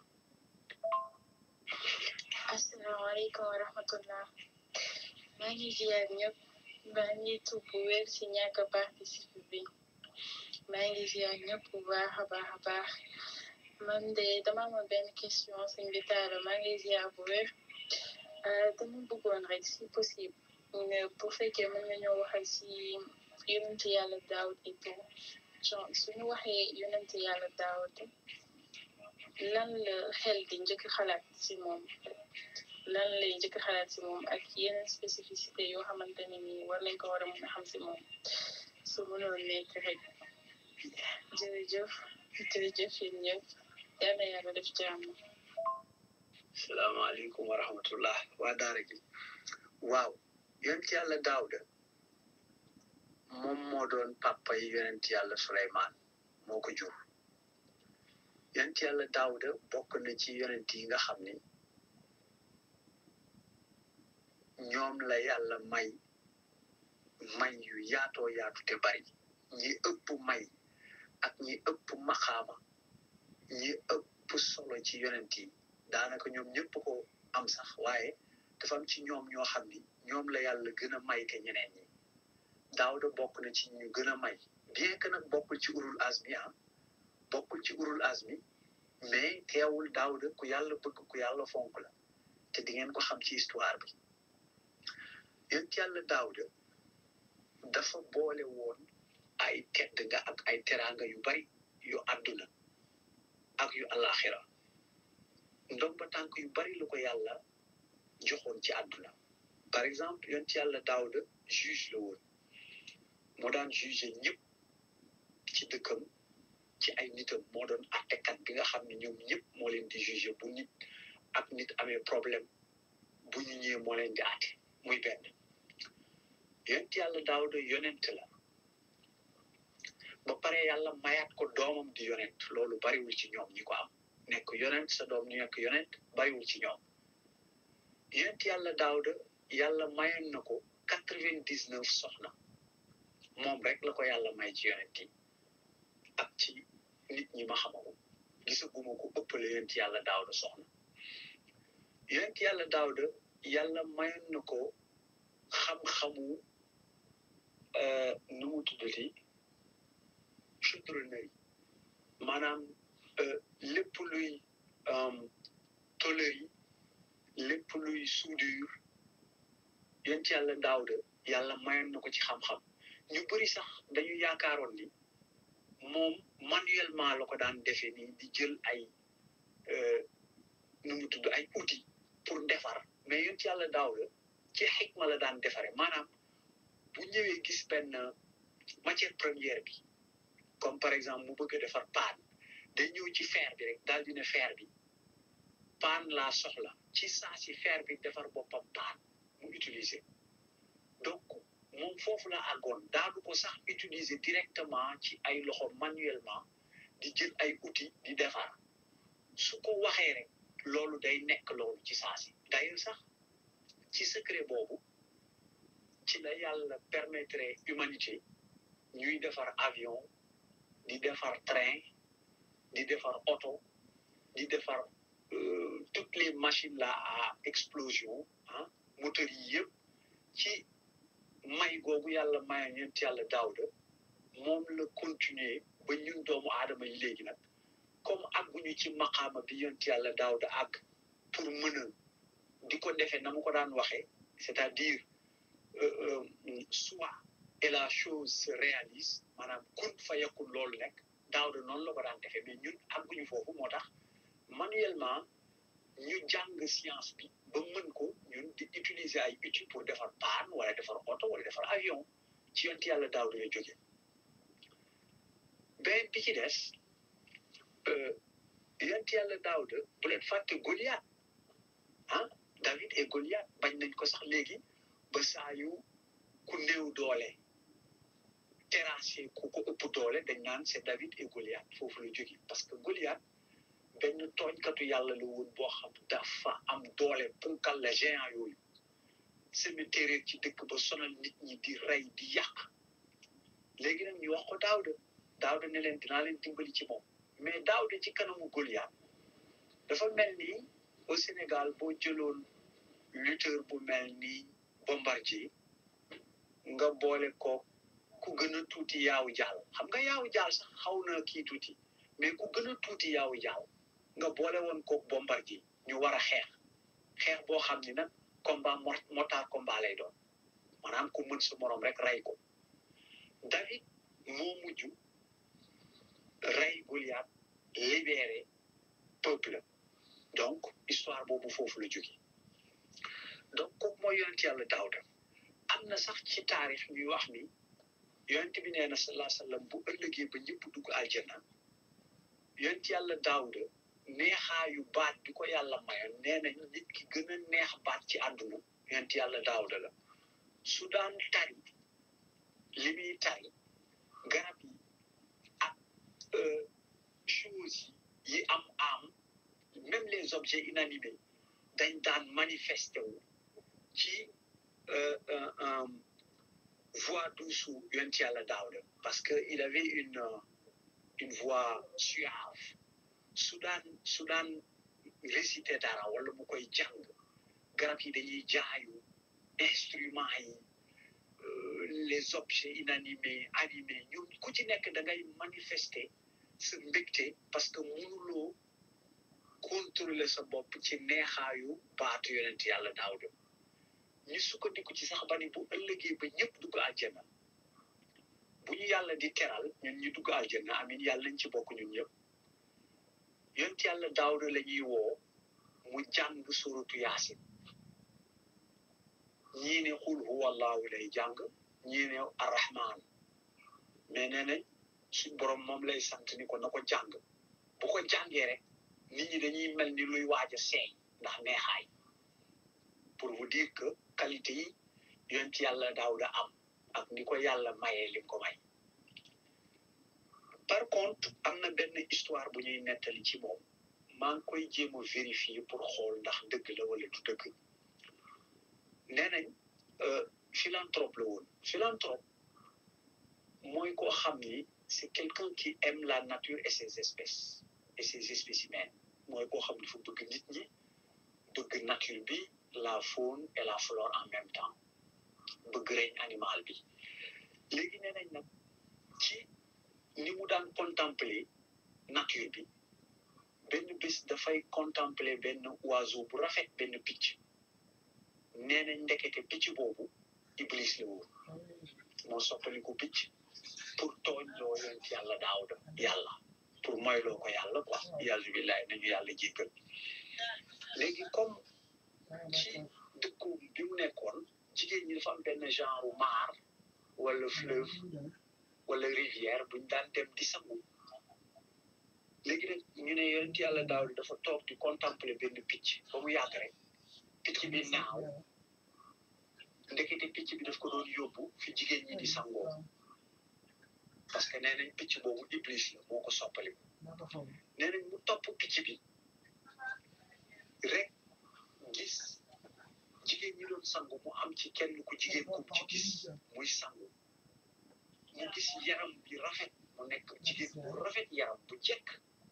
asalaamaaleykum wa rahmatullah maa ngi ziar ñëpp maa ngi tuub bu wér si ñàkk a participer bi maa ngi ziar ñëpp bu baax a baax a baax man de dama amoon benn question sëñ bi taala maa ngi ziar bu wér dama bëggoon rek si possible bu fekkee mën nga ñoo waxal si yonent yàlla daawud et tout genre suñu waxee yonent yàlla daawud lan la xel di njëkk xalaat si moom lan lay njëkk xalaat si moom ak yeneen spécificité yoo xamante ne ni war nañ ko war a mën a xam si moom su mënoon nekk rek jërëjëf jërëjëf yéen ñëpp yal na yàlla def jàmm salaamaaleykum wa rahmatullah waa daara gi waaw yonent yàlla daawda moom moo doon papa yi yonent yàlla suleymaan moo ko jur yonent yàlla daawda bokk na ci yonent yi nga xam ni ñoom la yàlla may may yu yaatoo yaatu te bari ñi ëpp may ak ñi ëpp maxaama ñi ëpp solo ci yonent yi daanaka ñoom ñëpp ko am sax waaye dafa am ci ñoom ñoo xam ni ñoom la yàlla gën a may ke ñeneen ñi daawda bokk na ci ñu gën a may bien que nag bokkul ci urul azmi ah bokkul ci urul azmi mais teewul daawda ku yàlla bëgg ku yàlla fonk la te di ngeen ko xam ci histoire bi yonent yàlla daawda dafa boole woon ay tedd nga ak ay teraanga yu bari yu àdduna ak yu alaxira ndomba tànk yu bari lu ko yàlla joxoon ci àdduna par exemple yonent yàlla daawda juge la woon moo daan juge ñëpp ci dëkkam ci ay nitam moo doon attekat bi nga xam ne ñoom ñëpp moo leen di juge bu nit ak nit amee problème bu ñu ñëwee moo leen di atte muy benn yonent yàlla daawda yonent la ba pare yàlla mayaat ko doomam di yonent loolu bariwul ci ñoom ñi ko am nekk yonent sa doom ñu nekk yonent bariwul ci ñoom yonent yàlla daawda yàlla mayoon na ko quatre vingt dix neuf soxna moom rek la ko yàlla may ci yonent yi ak ci nit ñi ma xamako gisaguma ko ëppale yonent yàlla daawda soxna yonent yàlla daawda yàlla mayoon na ko xam-xamu nu mu tuddati chudronnerie maanaam lépp luy tôlerie lépp luy soudure yonent yàlla daawda yàlla mayoon na ko ci xam-xam ñu bëri sax dañu yaakaaroon ni moom manuellement la ko daan defee nii di jël ay nu mu tudd ay outils pour defar mais yonent yàlla daawda ci xikma la daan defare maanaam bu ñëwee gis benn matière première bi comme par exemple mu bëgg a defar paan day ñëw ci fer bi rek daal di ne fer bi paan laa soxla ci saa si fer bi defar boppam paan mu utiliser donc moom foofu la àggoon daadu ko sax utiliser directement ci ay loxo manuellement di jël ay outils di defar su ko waxee rek loolu day nekk loolu ci saa si d'ailleurs sax ci secret boobu ci la yàlla permettre humanité ñuy defar avion di defar train di defar oto di defar euh, toutes les machines là à explosion ah moteurs yi yëpp ci may googu yàlla maye ñeent yàlla daawda moom la continuer ba ñun doomu aadama yi léegi nag comme àgguñu ci maqaama bi yonent yàlla daawda àgg pour mën a di ko defee na mu ko daan waxee c'est-à-dire euh, euh, soit et la chose se réalise maanaam kun fa yakun loolu nekk daawda noonu la ko daan defee mais ñun àgguñu foofu moo tax manuellement ñu jàng science bi ba mën ko ñun di utiliser ay outils pour defar paan wala defar oto wala defar avion ci yonent yàlla daawda la jóge benn bi ci des yonent yàlla daawda bu leen fàtte Goliath ah David et Goliath bañ nañ ko sax léegi ba saa yu ku néew doole terrassé ku ko ëpp doole dañ naan c'est David et Goliath foofu la jóge parce que Goliath benn tooñkatu yàlla la woon boo xam dafa am doole punkal la géant yooyu cimetière ci dëkk ba sonal nit ñi di rey di yàq léegi nag ñu wax ko Daawda Daawda ne leen dinaa leen dimbali ci moom mais Daawda ci kanamu Goliath dafa mel ni au Sénégal boo jëloon lutteur bu mel ni Bombardier nga boole ko ku gën a tuuti yaawu jaal xam nga yaawu jaal sax xaw na kii tuuti mais ku gën a tuuti yaawu jaal nga boole woon ko Bombardier ñu war a xeex xeex boo xam ni nag combat motard combat lay doon maanaam ku mën sa morom rek rey ko David moo mujj rey Goliath libéré peuple donc histoire boobu foofu la jóge donc kooku mooy yonent yàlla Daawda am na sax ci taarix ñuy wax ni yonent bi nee na salaa sallam bu ëllëgee ba ñëpp dugg aljanna yonent yàlla Daawda neexaayu baat bi ko yàlla mayoon nee na nit ki gën a neex baat ci àdduna yonent yàlla Daawda la su daan tari li muy tari garab yi ak choses yi am am même les objets inanimés dañ daan manifesté wu ci voix douce yonent yàlla Daawda parce que il avait une une voix suave su daan su daan récité dara wala mu koy jàng garab yi dañuy jaayu instruments yi les objets inanimés animés ñoom ku ci nekk da ngay manifester sa mbégte parce que mënuloo contrôler sa bopp ci neexaayu baatu yonent yàlla Daawda ñu sukkandiku ci sax ba ni bu ëllëgee ba ñëpp dugg aljanna bu ñu yàlla di teral ñun ñu dugg aljanna amin yàlla nañ ci bokk ñun ñëpp yonent yàlla Daawda la ñuy woo mu jàng suratu yaasin ñii ne xul huwa allahu lay jàng ñii ne arrahman mais nee nañ suñ borom moom lay sant ni ko na ko jàng bu ko jàngee rek nit ñi dañuy mel ni luy waaj a seey ndax neexaay pour vous dire que qualité yi yonent yàlla Daawda am ak ni ko yàlla mayee li ko may par contre am na benn histoire bu ñuy nettali ci moom maa ngi koy jéem a vérifier pour xool ndax dëgg la wala du dëgg nee nañ philanthrope la woon philanthrope mooy koo xam ni c'est quelqu'un qui aime la nature et ses espèces et ses spécimens mooy koo xam ni dafa bëgg nit ñi bëgg nature bi la faune et la flore en même temps bëgg règne animal bi léegi nee nañ nag ci ni mu daan contempler nature bi benn bés dafay contempler benn oiseau bu rafet benn picc nee nañ ndekete picc boobu iblis la woon moo soppaliku picc pour tooñ loo yonent yàlla Daawda yàlla pour moyloo ko yàlla quoi yàlla billahi nañu yàlla jéggal léegi comme ci dëkku bi mu nekkoon jigéen ñi dafa am benn genre maar wala fleuve wala rivière buñ daan dem di sangu léegi nag ñu ne yonent yàlla Daawda dafa toog di contempler benn picc ba mu yàgg rek picc bi naaw ndekete picc bi daf ko doon yóbbu fi jigéen ñi di sangoo parce que nee nañ picc boobu iblis la moo ko soppali nee nañ mu topp picc bi rek gis jigéen ñi doon sangu mu am ci kenn ku jigéen ku ci gis muy sangu mu gis yaram bi rafet mu nekk jigéen bu rafet yaram bu jekk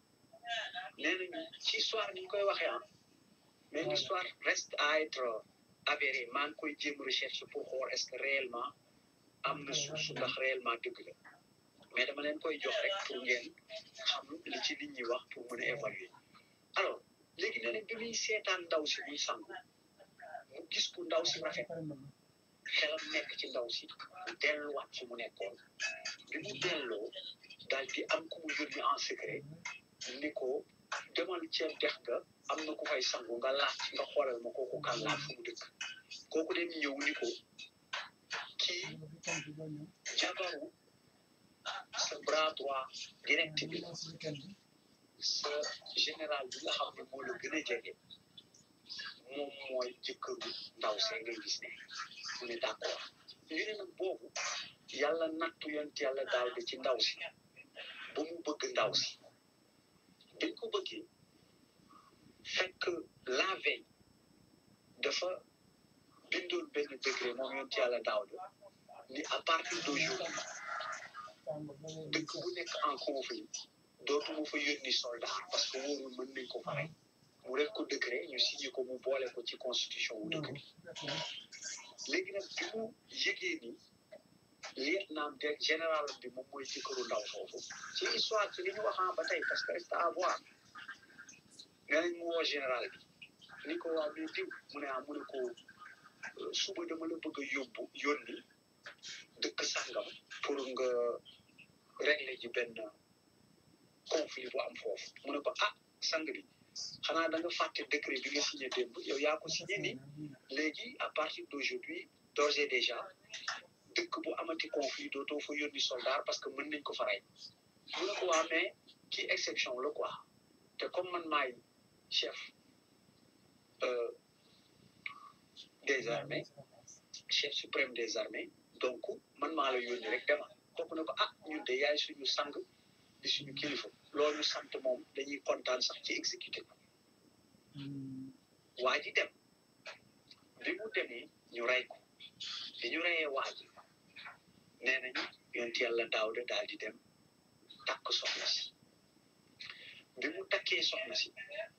nee nañu ci histoire ni ñu koy waxee ah mais l'histoire reste à être avérée maa ngi koy jéem recherche pour xool est-ce que réellement am na source ndax réellement dëgg la mais dama leen koy jox rek pour ngeen xam li ci nit ñi wax pour mën a évaluer alors léegi nee nañ bi muy seetaan ndaw si muy sangu mu gis ku ndaw si rafet xelam nekk ci ndaw si mu delluwaat fi mu nekkoon bi mu delloo daal di am ku mu yónni en secret ni ko demal ceeb dex ga am na ku fay sangu nga laaj nga xoolal ma kooku kan laaj fu mu dëkk kooku dem ñëw ni ko kii jabaru sa bras droit direct bi sa général bi nga xam ne moo la gën a jege moom mooy jëkkëru ndaw see ngay gis ne mu ne d'accord ñu ne nag boobu yàlla nattu yont yàlla daal di ci ndaw si ba mu bëgg ndaw si dañ ko bëggee fekk la veille dafa bindoon benn décret moom yont yàlla daaw de ni à partir d'aujourd'hui dëkk bu nekk en conflit dootuma fa yónni soldat parce que wóorul mën nañ ko fa rey mu def ko décret ñu signé ko mu boole ko ci constitution wu dëkk bi léegi nag bi mu yëgee ni lieutenant de général bi moom mooy jëkkëru ndaw foofu ci histoire ci li ñu waxaa ba tey parce que reste à voir nga nañ mu woo général bi ni ko waa mais diw mu ne ah mu ne ko suba dama la bëgg a yóbbu yónni dëkk sàngam pour nga régler ji benn conflit bu am foofu mu ne ko ah sang bi xanaa da nga fàtte décret bi nga signé démb yow yaa ko signé ni léegi à partir d'aujourd'hui d'ores et déjà dëkk bu amati conflit dootoo fa yónni soldat parce que mën nañ ko fa rey mu ne ko waa mais kii exception la quoi te comme man maay chef des armées chef suprême des armées donc man maa la yónni rek demal kooku ne ko ah ñun de yaay suñu sang di suñu kilifa loolu sant moom dañuy kontaan sax ci exécuté ko waa ji dem bi mu demee ñu rey ko bi ñu reyee waa ji nee nañu yonent yàlla Daawda daal di dem takk soxna si bi mu takkee soxna si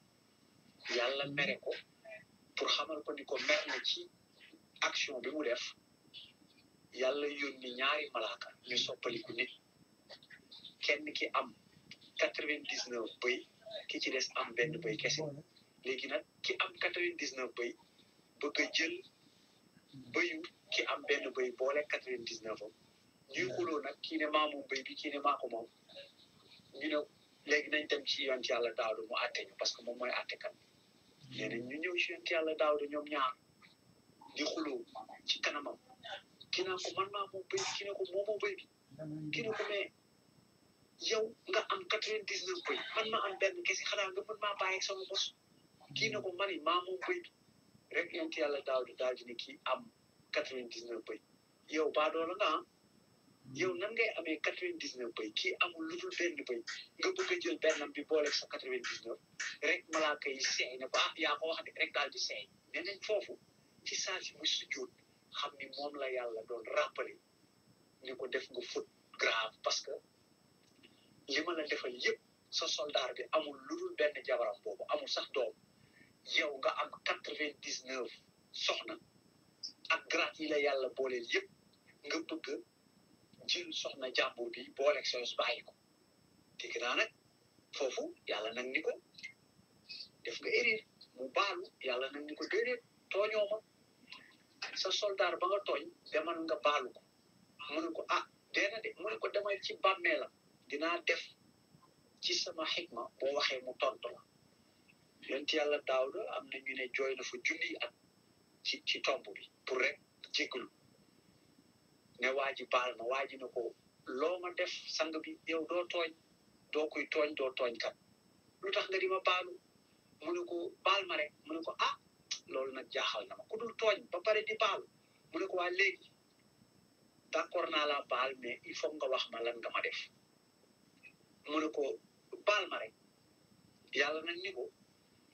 yàlla mere ko pour xamal ko ni ko mer na ci action bi mu def yàlla yónni ñaari malaaka ñu soppaliku nit kenn ki am quatre vingt dix neuf bëy ki ci des am benn bëy kese léegi nag ki am quatre vingt dix neuf bëy bëgg a jël bëyu ki am benn bëy boole quatre vingt dix neuf am ñuy xuloo nag kii ne maa moom bëy bi kii ne maa ko moom ñu ne léegi nañ dem ci yonent yàlla daawda mu àtte ñu parce que moom mooy àttekat nee nañ ñu ñëw ci yonent yàlla daawda ñoom ñaar di xuloo ci kanamam kii naa ko man maa moom bëy bi kii ne ko moomoo bëy bi kii ne ko mais yow nga am quatre vingt dix neuf bëy man ma am benn kese xanaa nga mën maa bàyyi sama bos kii ne ko mani maa moom bëy bi rek yonent yàlla daawda daal di ne kii am quatre vingt dix neuf bëy yow baadoola nga ah yow nan ngay amee quatre vingt dix neuf bëy kii amul lu dul benn bëy nga bëgg a jël bennam bi boole sa quatre vingt dix neuf rek malaaka yi seey ne ko ah yaa ko wax de rek daal di seey nee nañ foofu ci saa si mu sujjóot xam ni moom la yàlla doon rappelé ni ko def nga faute grave parce que li ma la defal yëpp sa soldat bi amul lu dul benn jabaram boobu amul sax doom yow nga am quatre vingt dix neuf soxna ak grade yi la yàlla booleel yëpp nga bëgg jël soxna jàmbur bi booleeg sa yos bàyyi ko dégg naa nag foofu yàlla nag ni ko def nga erreur mu baalu yàlla nag ni ko déedéet tooñoo ma sa soldat ba nga tooñ demal nga baalu ko mu ne ko ah deena de mu ne ko demal ci bàmmeelam dinaa def ci sama xikma boo waxee mu tontu la yonent yàlla daawda am na ñu ne jooy na fa junniy at ci ci tomb bi pour rek jéggalu ne waa ji baal ma waa ji ne ko loo ma def sang bi yow doo tooñ doo koy tooñ doo tooñ kat lu tax nga di ma baalu mu ne ko baal ma rek mu ne ko ah loolu nag jaaxal na ma ku dul tooñ ba pare di baalu mu ne ko waa léegi d'accord naa la baal mais il faut nga wax ma lan nga ma def mu ne ko baal ma rek yàlla nag ni ko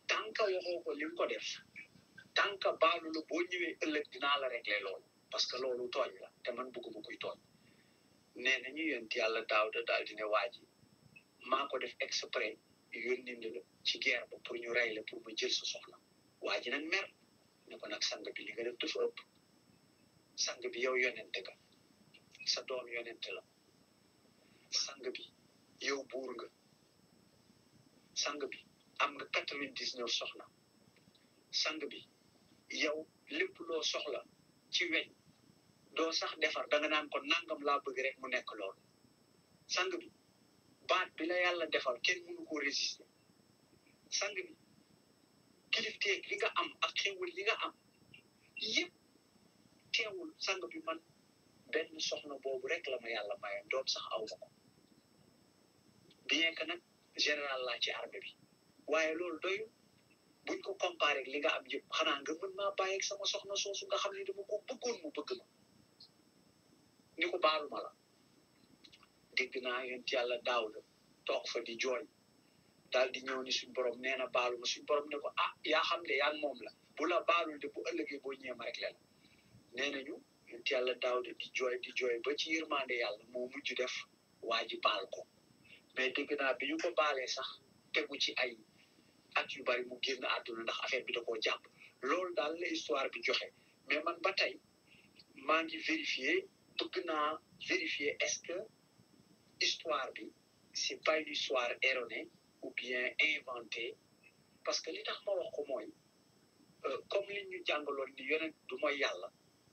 tant que waxoo ko li nga ko def tant que baalu la boo ñëwee ëllëg dinaa la régler loolu parce que loolu tooñ la te man bëgguma kuy tooñ nee na ñu yonent yàlla daaw da daal di ne waa ji maa ko def exprès yónni la ci guerre ba pour ñu rey la pour ma jël sa soxla waa ji nag mer ne ko nag sang bi li nga def dafa ëpp sang bi yow yonente nga sa doom yonente la sang bi yow buur nga sang bi am nga quatre-vingt-dix-neuf soxna sang bi yow lépp loo soxla ci weñ doo sax defar da nga naan ko nangam laa bëgg rek mu nekk loolu sang bi baat bi la yàlla defal kenn mënu ko résister sang bi kilifteeg li nga am ak xewul li nga am yëpp teewul sang bi man benn soxna boobu rek la ma yàlla mayoon doom sax aw ma ko bien que nag général laa ci armée bi waaye loolu doyu buñ ko comparé ak li nga am yëpp xanaa nga mën maa bàyyi ak sama soxna soosu nga xam ne dama ko bëggoon mu bëgg ma ni ko baalu ma la dégg naa yonent yàlla daaw la toog fa di jooy daal di ñëw ni suñ borom nee na baalu ma suñ borom ne ko ah yaa xam de yaa moom la bu la baalul de bu ëllëgee boo ñëwee ma rek la nee nañu yonent yàlla daaw de di jooy di jooy ba ci yërmande yàlla moo mujj def waa ji baal ko mais dégg naa bi ñu ko baalee sax tegu ci ay at yu bari mu génn àdduna ndax affaire bi da koo jàpp loolu daal la histoire bi joxe mais man ba tey maa ngi vérifier bëgg naa vérifier est-ce que histoire bi c'est pas une histoire erronée ou bien inventée parce que li tax ma wax ko mooy comme li ñu jàngaloon ni yonent du mooy yàlla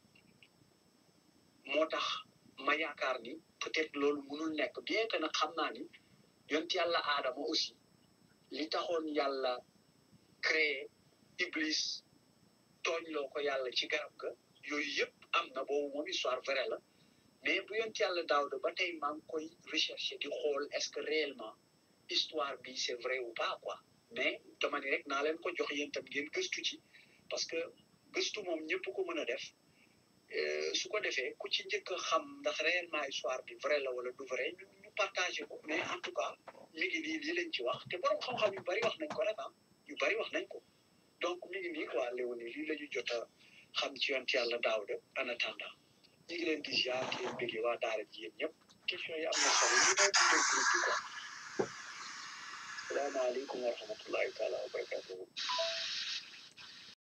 moo tax ma yaakaar ni peut-être loolu mënul nekk bien que nag xam naa ni yonent yàlla aadama aussi li taxoon yàlla créé iblis tooñ loo ko yàlla ci garab ga yooyu yëpp am na boobu moom histoire vraie la mais bu yonent yàlla Daawda ba tey maa ngi koy rechercher di xool est-ce que réellement histoire bi c'est vrai ou pas quoi mais dama ni rek naa leen ko jox yéen tam ngeen gëstu ci parce que gëstu moom ñëpp ko mën a def su ko defee ku ci njëkk a xam ndax réellement histoire bi vrai la wala du vrai ñu ñu partagé ko mais en tout cas mi ngi nii lii lañ ci wax te borom xam-xam yu bari wax nañ ko rek ah yu bari wax nañ ko donc mi ngi nii quoi Léonie lii la ñu jot a xam ci yonent yàlla Daawda en attendant ñu ngi leen di ziar di leen bëggee waa daara ji yéen ñëpp question yi am na solo ñu may dundal groupe bi quoi salaamaaleykum wa rahmatullahi taala wa barakatuhu